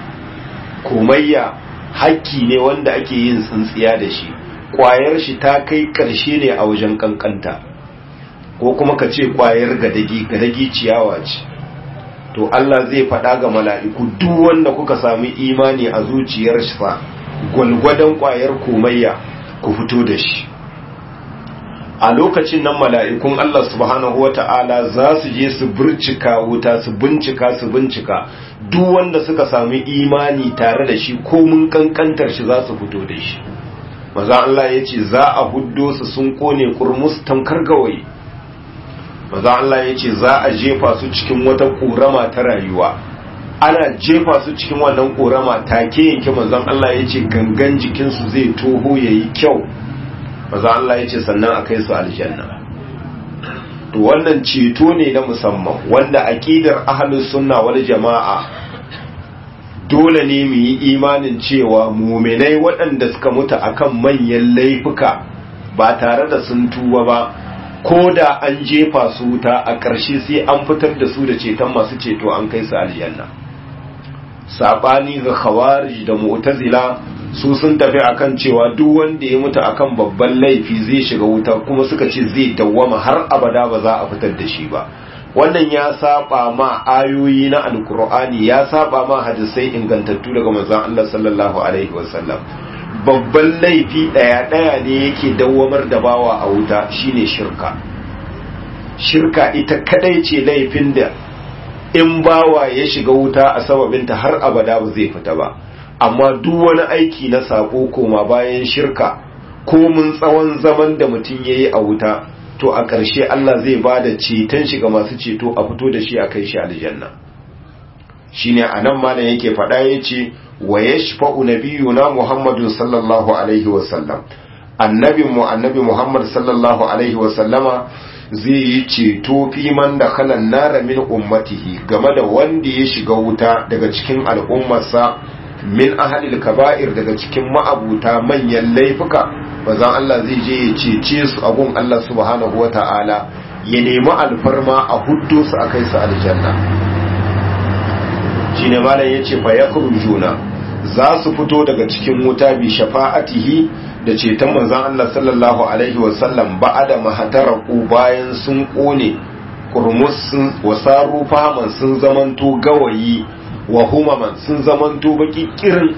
komayya hakki ne wanda ake yin tsintsiya da shi ƙwayar shi ta kai ƙarshe ne a wajen ƙanƙanta ko kuma ka ce ƙwayar gadagi gadagi ciyawa ce to Allah zai faɗa ga mala'iku duk wanda kuka sami imani a zuciyar sa gwalgwadon ƙwayar komayya ku fito da shi a lokacin nan mala'ikun Allah subhanahu wa ta'ala za su je su bircika wuta su bincika su bincika duk wanda suka sami imani tare da shi ko mun kankantar shi za su fito da shi maza Allah ya ce za a huddo su sun kone kurmus tamkar gawayi maza Allah ya ce za a jefa su cikin wata ƙorama ta rayuwa ana jefa su cikin wannan ƙorama take yanke manzon Allah ya ce gangan jikinsu zai toho ya yi kyau maza Allah ya ce sannan a kai su aljanna to wannan ceto ne na musamman wanda aƙidar ahlus sunna wal jama'a dole ne mu yi imanin cewa muminai waɗanda suka mutu akan manyan laifuka ba tare da sun tuba ba ko da an jefa su wuta a ƙarshe sai an fitar da su da ceton masu ceto an kai su aljanna sabani ga khawarij da mu'tazila su sun tafi akan cewa duk wanda ya mutu akan babban laifi zai shiga wuta kuma suka ce zai dawwama har abada ba za a fitar da shi ba wannan ya saba ma ayoyi na alkur'ani ya saba ma hadisai ingantattu daga manzon Allah sallallahu alaihi wasallam babban laifi daya daya ne yake dawwamar da bawa a wuta shine shirka shirka ita kadai ce laifin da in bawa ya shiga wuta a sababinta har abada ba zai fita ba amma duk wani aiki na sako koma bayan shirka ko mun tsawon zaman da mutum yayi a wuta to a ƙarshe Allah zai ba da ceton shi ga masu ceto a fito da shi a kai shi aljanna shine anan malam yake faɗa yace wa yashfa'u nabiyuna Muhammadun sallallahu alaihi wa sallam annabin mu annabi Muhammad sallallahu alaihi wa sallama zai yi ceto fi man da kalan nara min ummatihi game da wanda ya shiga wuta daga cikin al'ummarsa min ahalil kaba'ir daga cikin ma'abuta manyan laifuka bazan Allah zai je ya cece su abun Allah subhanahu wa ta'ala ya nemi alfarma a huddo su a kai su aljanna shi ne malam ya ce fa ya juna za su fito daga cikin wuta bi shafa'atihi da ceton manzan Allah sallallahu alaihi wasallam ba'ada mahataraku bayan sun kone kurmus sun wasaru faman sun zamanto gawayi wa humaman sun zamanto baki kirin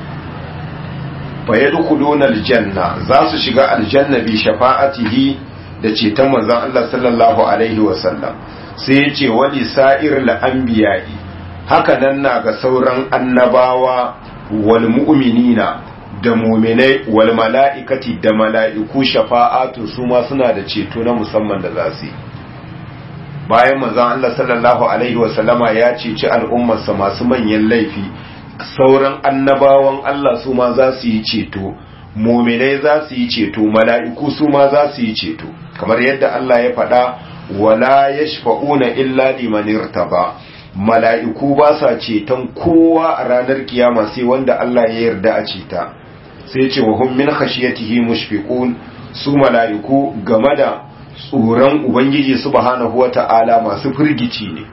fa yadkhuluna aljanna za su shiga aljanna bi shafa'atihi da ceton manzon Allah sallallahu alaihi wasallam sai ya ce wali sa'ir al-anbiya'i haka nan na ga sauran annabawa wal mu'minina da mu'minai wal mala'ikati da mala'iku shafa'atu su ma suna da ceto na musamman da za su yi bayan manzon Allah sallallahu alaihi wasallama ya ceci al'ummarsa masu manyan laifi sauran annabawan Allah su ma za su yi ceto muminai za su yi ceto mala'iku su ma za su yi ceto kamar yadda Allah ya faɗa wala yashfa'una illa liman irtaba mala'iku ba sa ceton kowa a ranar kiyama sai wanda Allah ya yarda a ceta sai ce wa hum min khashiyatihi mushfiqun su mala'iku game da tsoron ubangiji subhanahu wata'ala masu firgici ne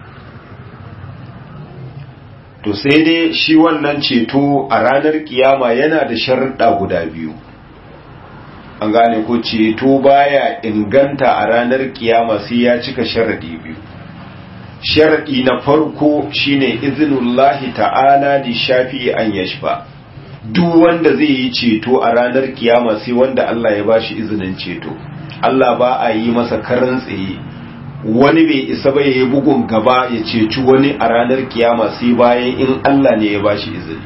to sai dai shi wannan ceto a ranar kiyama yana da sharuɗa guda biyu an gane ko ceto baya inganta a ranar kiyama sai ya cika sharaɗi biyu sharaɗi na farko shine izinullahi ta'ala da shafi an yashfa duk wanda zai yi ceto a ranar kiyama sai wanda Allah ya bashi izinin ceto Allah ba a yi masa karan tsaye wani bai isa ba ya yi bugun gaba ya ceci wani a ranar kiyama sai bayan in Allah ne ya bashi izini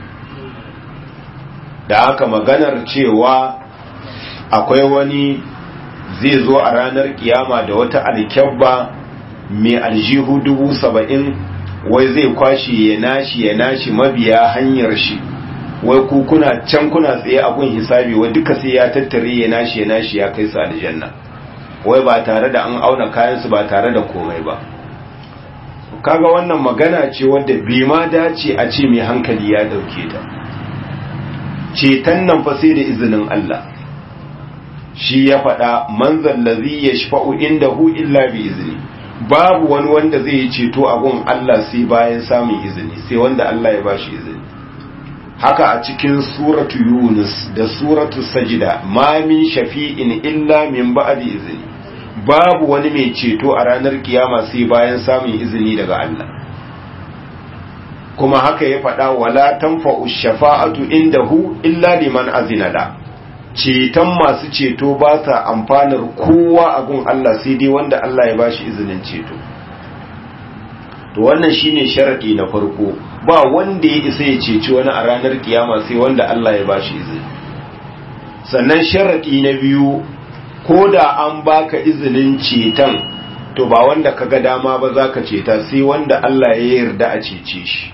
da haka maganar cewa akwai wani zai zo a ranar kiyama da wata alkyabba mai aljihu dubu saba'in wai zai kwashi ya nashi ya nashi mabiya hanyar shi wai ku kuna can kuna tsaye a gun hisabi wai duka sai ya tattare ya nashi ya nashi ya kai su aljanna wai ba tare da an auna kayansu ba tare da komai ba kaga wannan magana ce wadda bai ma dace a ce mai hankali ya dauke ta ceton nan fa sai da izinin Allah shi ya faɗa manzan lazi ya shafa'u inda hu illa bi izini babu wani wanda zai yi ceto a gun Allah sai bayan samun izini sai wanda Allah ya bashi izini haka a cikin suratu yunus da suratu sajida ma min shafi'in illa min ba'di izini babu wani mai ceto a ranar kiyama sai bayan samun izini daga Allah kuma haka ya faɗa wala tanfa'u shafa'atu indahu illa liman azina la ceton masu ceto ba ta amfanar kowa a gun Allah sai dai wanda Allah ya bashi izinin ceto to wannan shine sharadi na farko ba wanda ya isa ya ceci wani a ranar kiyama sai wanda Allah ya bashi izini sannan sharadi na biyu ko da an baka izinin ceton to ba wanda kaga dama ba zaka ceta sai wanda Allah ya yarda a cece shi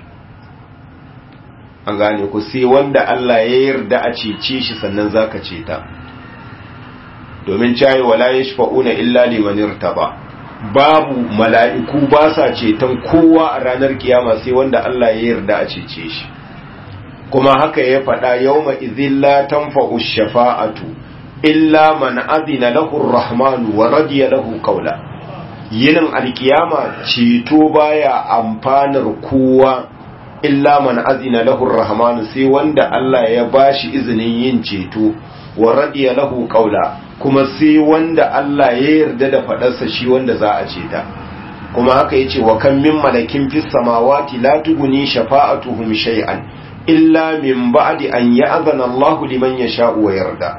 an gane ku sai wanda Allah ya yarda a cece shi sannan zaka ceta domin cayi wala yashfa'una illa liman irtaba babu mala'iku ba sa ceton kowa a ranar kiyama sai wanda Allah ya yarda a cece shi kuma haka ya faɗa yawma idhil la tanfa'u shafa'atu illa man azina lahu ar-rahmanu wa radiya lahu qawla yinin alkiyama ceto baya amfanar kowa illa man azina lahu rahmanu sai wanda Allah ya bashi izinin yin ceto wa radiya lahu qawla kuma sai wanda Allah ya yarda da fadarsa shi wanda za a ceta kuma haka yace wa kan min malakin fis samawati la tuguni shafa'atuhum shay'an illa min ba'di an ya'zana Allahu liman yasha'u wa yarda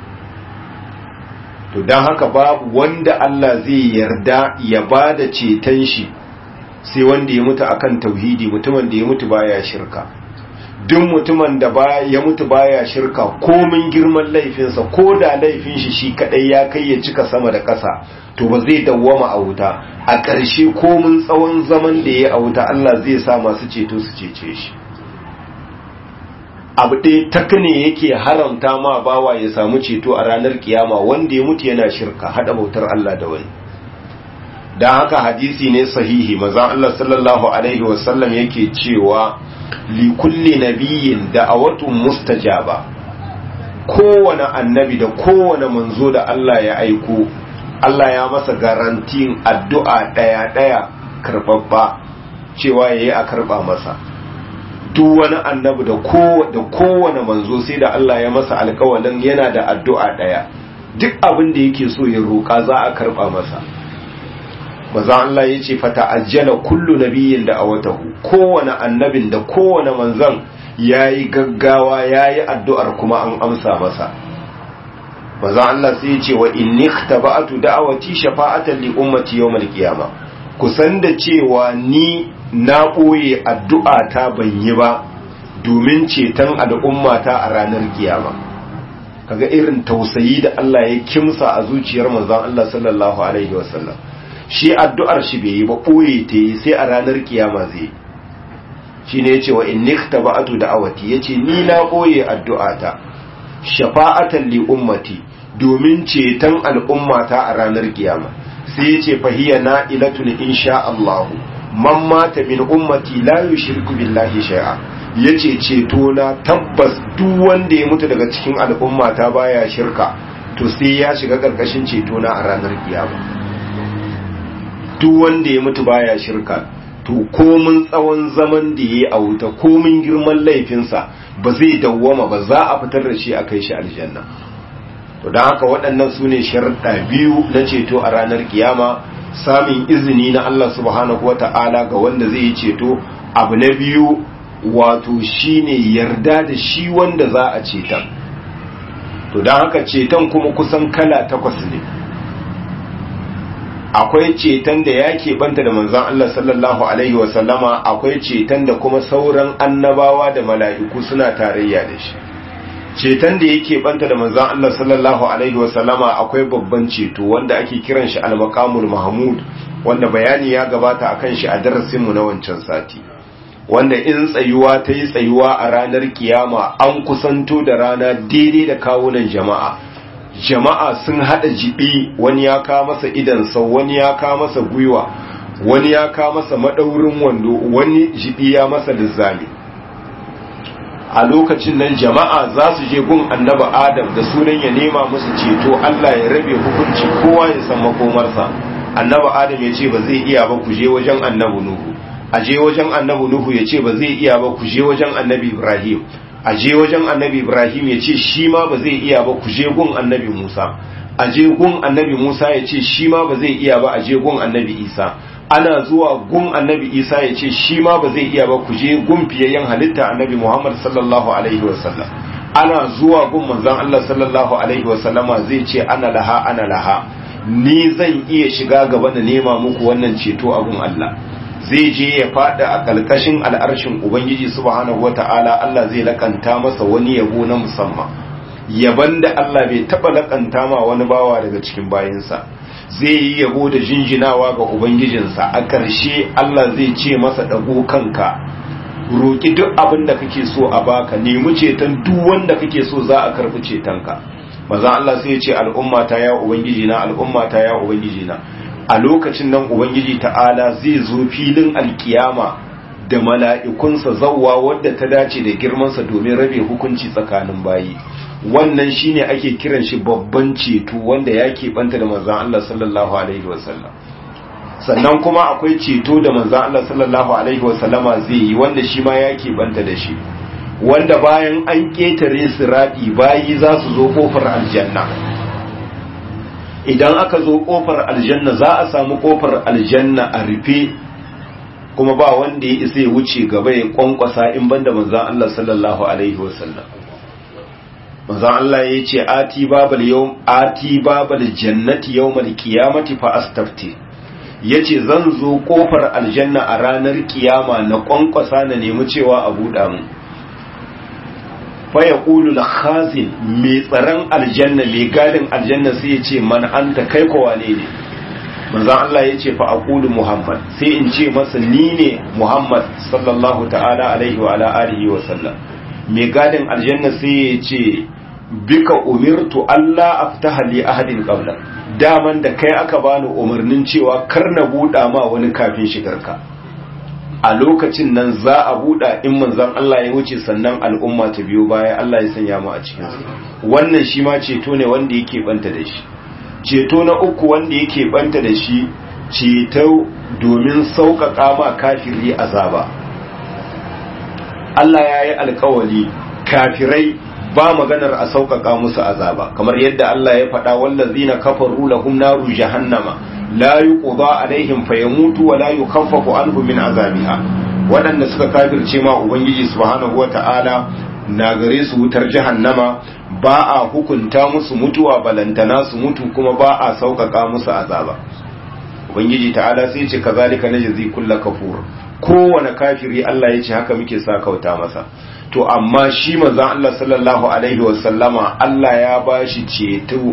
to dan haka babu wanda Allah zai yarda ya bada ceton shi sai wanda ya mutu akan tauhidi mutumin da ya mutu baya shirka duk mutumin da ya mutu baya shirka komin girman laifinsa ko da laifin shi shi kadai ya kai ya cika sama da ƙasa to ba zai dawwama a wuta a ƙarshe komin tsawon zaman da ya a wuta Allah zai sa masu ceto su cece shi abu ɗaya tak ne yake haramta ma bawa ya samu ceto a ranar kiyama wanda ya mutu yana shirka hada bautar Allah da wani don haka hadisi ne sahihi maza Allah sallallahu Alaihi wasallam yake cewa likulli nabiyin da a watun mustajaba kowane annabi da kowane manzo da Allah ya aiko Allah ya masa garantin addu'a ɗaya-ɗaya karɓaɓɓa cewa ya yi a karɓa masa duk wani annabi da kowane manzo sai da Allah ya masa alkawalin yana da addu'a ɗaya duk abin da yake so ya roƙa za a karɓa masa maza Allah ya ce fata ajjala kullu nabiyin da a watahu kowane annabin da kowane manzan ya yi gaggawa ya yi addu'ar kuma an amsa masa maza Allah sai ya ce wa inni taba'atu da'awati shafa'atan li ummati yawmal qiyama kusan da cewa ni na ɓoye addu'a ta ban yi ba domin ceton al'ummata a ranar kiyama kaga irin tausayi da Allah ya kimsa a zuciyar manzon Allah sallallahu alaihi wasallam shi addu'ar shi bai yi ba ɓoye ta yi sai a ranar kiyama zai shi ne ya ce wa in nikta ba'atu da awati ya ce ni na ɓoye addu'ata shafa'atan li ummati domin ceton al'ummata a ranar kiyama sai ya ce fahiya na ilatun insha Allahu man mata min ummati la yushriku billahi shay'a yace ceto na tabbas duk wanda ya mutu daga cikin al'ummata baya shirka to sai ya shiga karkashin ceto na a ranar kiyama duk wanda ya mutu baya shirka to komin tsawon zaman da yayi a wuta komin girman laifinsa ba zai dawwama ba za a fitar da shi a kai shi aljanna to don haka waɗannan su ne sharuɗa biyu na ceto a ranar kiyama samun izini na Allah subhanahu wa ta'ala ga wanda zai yi ceto abu na biyu wato shine yarda da shi wanda za a ceta to don haka ceton kuma kusan kala takwas ne akwai ceton da ya keɓanta da manzan Allah sallallahu Alaihi wasallama akwai ceton da kuma sauran annabawa da mala'iku suna tarayya da shi ceton da yake banta da manzan Allah sallallahu Alaihi wasallama akwai babban ceto wanda ake kiran shi al-maqamul mahmud wanda bayani ya gabata akan shi a darasinmu na wancan sati wanda in tsayuwa ta yi tsayuwa a ranar kiyama an kusanto da rana daidai da kawunan jama'a jama'a sun hada jibi wani ya ka masa idansa wani ya ka masa gwiwa wani ya ka masa madaurin wando wani jibi ya masa lizzami a lokacin nan jama'a za su je gun annaba adam da sunan ya nema musu ceto Allah ya rabe hukunci kowa ya san makomarsa annaba adam ya ce ba zai iya ba ku je wajen annabi nuhu a je wajen annabi nuhu ya ce ba zai iya ba ku je wajen annabi ibrahim a je wajen annabi ibrahim ya ce shi ma ba zai iya ba ku je gun annabi musa a je gun annabi musa ya ce shi ma ba zai iya ba a je gun annabi isa ana zuwa gun annabi isa ya ce shi ma ba zai iya ba ku je gun fiyayyen halitta annabi muhammad sallallahu alaihi wasallam ana zuwa gun manzon allah sallallahu alaihi wasallama zai ce ana laha ana laha ni zan iya shiga gaba da nema muku wannan ceto a gun allah zai je ya fada a kalkashin al'arshin ubangiji subhanahu wata'ala allah zai lakanta masa wani yabo na musamman yaban da allah bai taba lakanta ma wani bawa daga cikin bayinsa zai yi yabo da jinjinawa ga Ubangijinsa a ƙarshe Allah zai ce masa ɗago kanka roƙi duk abin da kake so a baka nemi ceton duk wanda kake so za a karɓi cetonka maza Allah sai ya ce al'ummata ya Ubangijina al'ummata ya Ubangijina a lokacin nan Ubangiji ta'ala zai zo filin alkiyama da mala'ikunsa zawwa wadda ta dace da girmansa domin rabe hukunci tsakanin bayi wannan shine ake kiran shi babban ceto wanda ya keɓanta da manzan Allah sallallahu alaihi wasallam sannan kuma akwai ceto da manzan Allah sallallahu alaihi wasallama zai yi wanda shi ma ya keɓanta da shi wanda bayan an ƙetare siraɗi bayi za su zo ƙofar aljanna idan aka zo ƙofar aljanna za a samu ƙofar aljanna a rufe kuma ba wanda ya isa ya wuce gaba ya kwankwasa in banda manzan Allah sallallahu alaihi wasallam manzon Allah ya ce ati babal yawm ati babal jannati yawmal qiyamati fa astafti yace zan zo kofar aljanna a ranar kiyama na kwankwasa na nemi cewa a buɗa mu fa yaqulu al-khazin mai tsaron aljanna mai gadin aljanna sai yace man anta kai ko wane ne manzon Allah yace fa aqulu muhammad sai in ce masa ni ne muhammad sallallahu ta'ala alaihi wa ala alihi wa sallam mai gadin aljanna sai ya ce bika umirtu Allah aftaha li ahadin qabla daman da kai aka bani umarnin cewa kar na buɗa ma wani kafin shigarka a lokacin nan za a buɗa in manzon Allah ya wuce sannan al'umma ta biyo baya Allah ya sanya mu a cikin su wannan shi ma ceto ne wanda yake banta da shi ceto na uku wanda yake banta da shi ceto domin sauƙaƙa ma kafiri azaba Allah ya yi alkawali kafirai ba maganar a sauƙaƙa musu azaba kamar yadda Allah ya faɗa wallazina kafaru lahum naru jahannama la yuqda alaihim fayamutu wa la yukhaffafu anhum min azabiha waɗanda suka kafirce ma ubangiji subhanahu wata'ala na gare su wutar jahannama ba a hukunta musu mutuwa balantana su mutu kuma ba a sauƙaƙa musu azaba ubangiji ta'ala sai ce kazalika najzi kullu kafur kowane kafiri Allah ya ce haka muke sa kauta masa to amma shi manzon Allah sallallahu alaihi wasallama Allah ya bashi ceto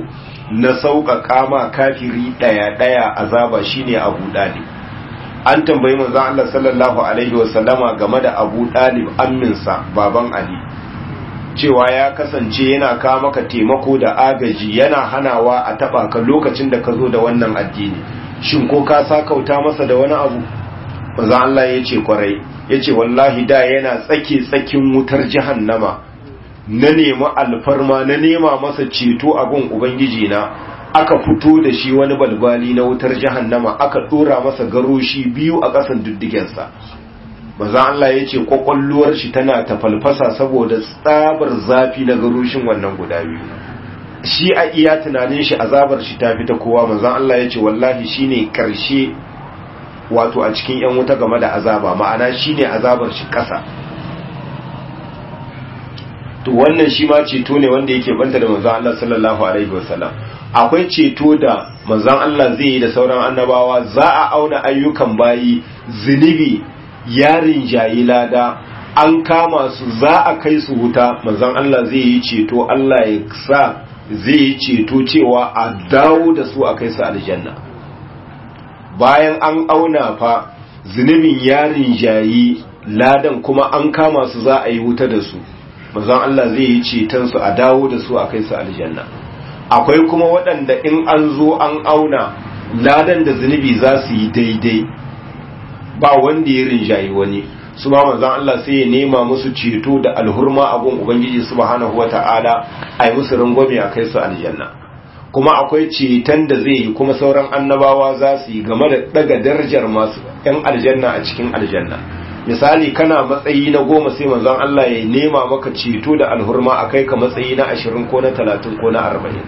na sauƙaƙa ma kafiri ɗaya ɗaya azaba shine Abu Dalib an tambayi manzon Allah sallallahu alaihi wasallama game da Abu Dalib amminsa baban Ali cewa ya kasance yana kawo maka taimako da agaji yana hanawa a taba ka lokacin da ka zo da wannan addini shin ko ka sakauta masa da wani abu manzon Allah ya ce kwarai ya ce wallahi da yana tsake tsakin wutar jahannama na nemi alfarma na nema masa ceto a gun ubangiji na aka fito da shi wani balbali na wutar jahannama aka dora masa garoshi biyu a ƙasan diddigensa maza Allah ya ce kwakwalluwar shi tana ta falfasa saboda tsabar zafi na garoshin wannan guda biyu shi a iya tunanin shi azabar shi ta fita kowa maza Allah ya ce wallahi shine karshe wato a cikin yan wuta game da azaba ma'ana shine azabar shi ƙasa to wannan shi ma ceto ne wanda yake banta da manzon Allah sallallahu alaihi wasallam akwai ceto da manzon Allah zai yi da sauran annabawa za a auna ayyukan bayi zunubi yarin jayi lada an kama su za a kai su wuta manzon Allah zai yi ceto Allah ya sa zai yi ceto cewa a dawo da su a kai su aljanna bayan an auna fa zunubin yarin jayi ladan kuma an kama su za a yi wuta da su manzon Allah zai yi ceton su a dawo da su a kai su aljanna akwai kuma waɗanda in an zo an auna ladan da zunubi za su yi daidai ba wanda ya rinjayi wani su ma manzon Allah sai ya nema musu ceto da alhurma abun ubangiji subhanahu wata'ala a yi musu rangwame a kai su aljanna kuma akwai ceton da zai yi kuma sauran annabawa za su yi game da daga darajar masu yan aljanna a cikin aljanna misali kana matsayi na goma sai manzon Allah ya nema maka ceto da alhurma a kai ka matsayi na ashirin ko na talatin ko na arba'in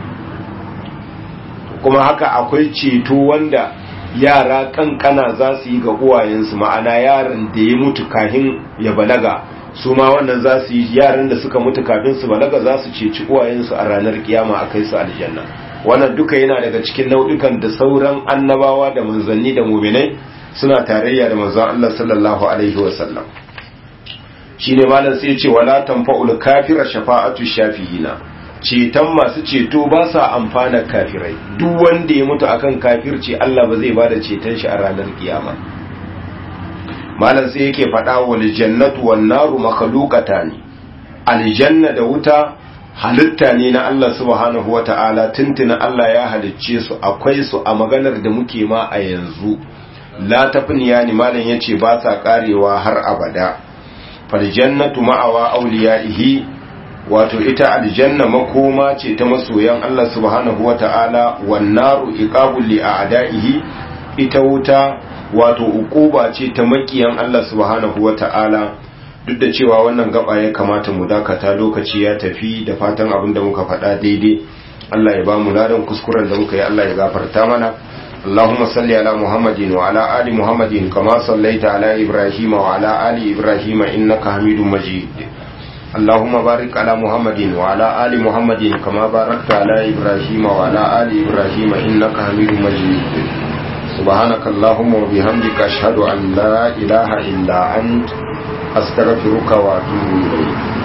kuma haka akwai ceto wanda yara kankana za su yi ga uwayensu ma'ana yaran da ya mutu kahin ya balaga su ma wannan za su yi yaran da suka mutu kafin su balaga za su ceci uwayensu a ranar kiyama a kai su aljanna wannan duka yana daga cikin nau'ikan da sauran annabawa da manzanni da muminai suna tarayya da manzon Allah sallallahu alaihi wasallam shine malam sai ya ce wala tanfa'ul kafira shafa'atu shafi'ina ceton masu ceto ba sa amfana kafirai duk wanda ya mutu akan kafirci Allah ba zai bada ceton shi a ranar kiyama malam sai yake faɗa wal jannatu wan naru makhluqatan aljanna da wuta halitta ne na Allah subhanahu wata'ala tuntuna Allah ya halicce su akwai su a maganar da muke ma a yanzu la tafniya ni malam yace ba sa karewa har abada fal jannatu ma'awa awliyaihi wato ita aljanna makoma ce ta masoyan Allah subhanahu wata'ala wan naru iqabul li a'da'ihi ita wuta wato ukuba ce ta makiyan Allah subhanahu wata'ala duk da cewa wannan gaba ya kamata mu dakata lokaci ya tafi da fatan abin da muka faɗa daidai Allah ya ba mu ladan kuskuren da muka yi Allah ya gafarta mana اللهم صل على محمد وعلى آل محمد كما صليت على إبراهيم وعلى آل إبراهيم إنك حميد مجيد اللهم بارك على محمد وعلى آل محمد كما باركت على إبراهيم وعلى آل إبراهيم إنك حميد مجيد سبحانك اللهم وبحمدك أشهد أن لا إله إلا أنت أستغفرك وأتوب إليك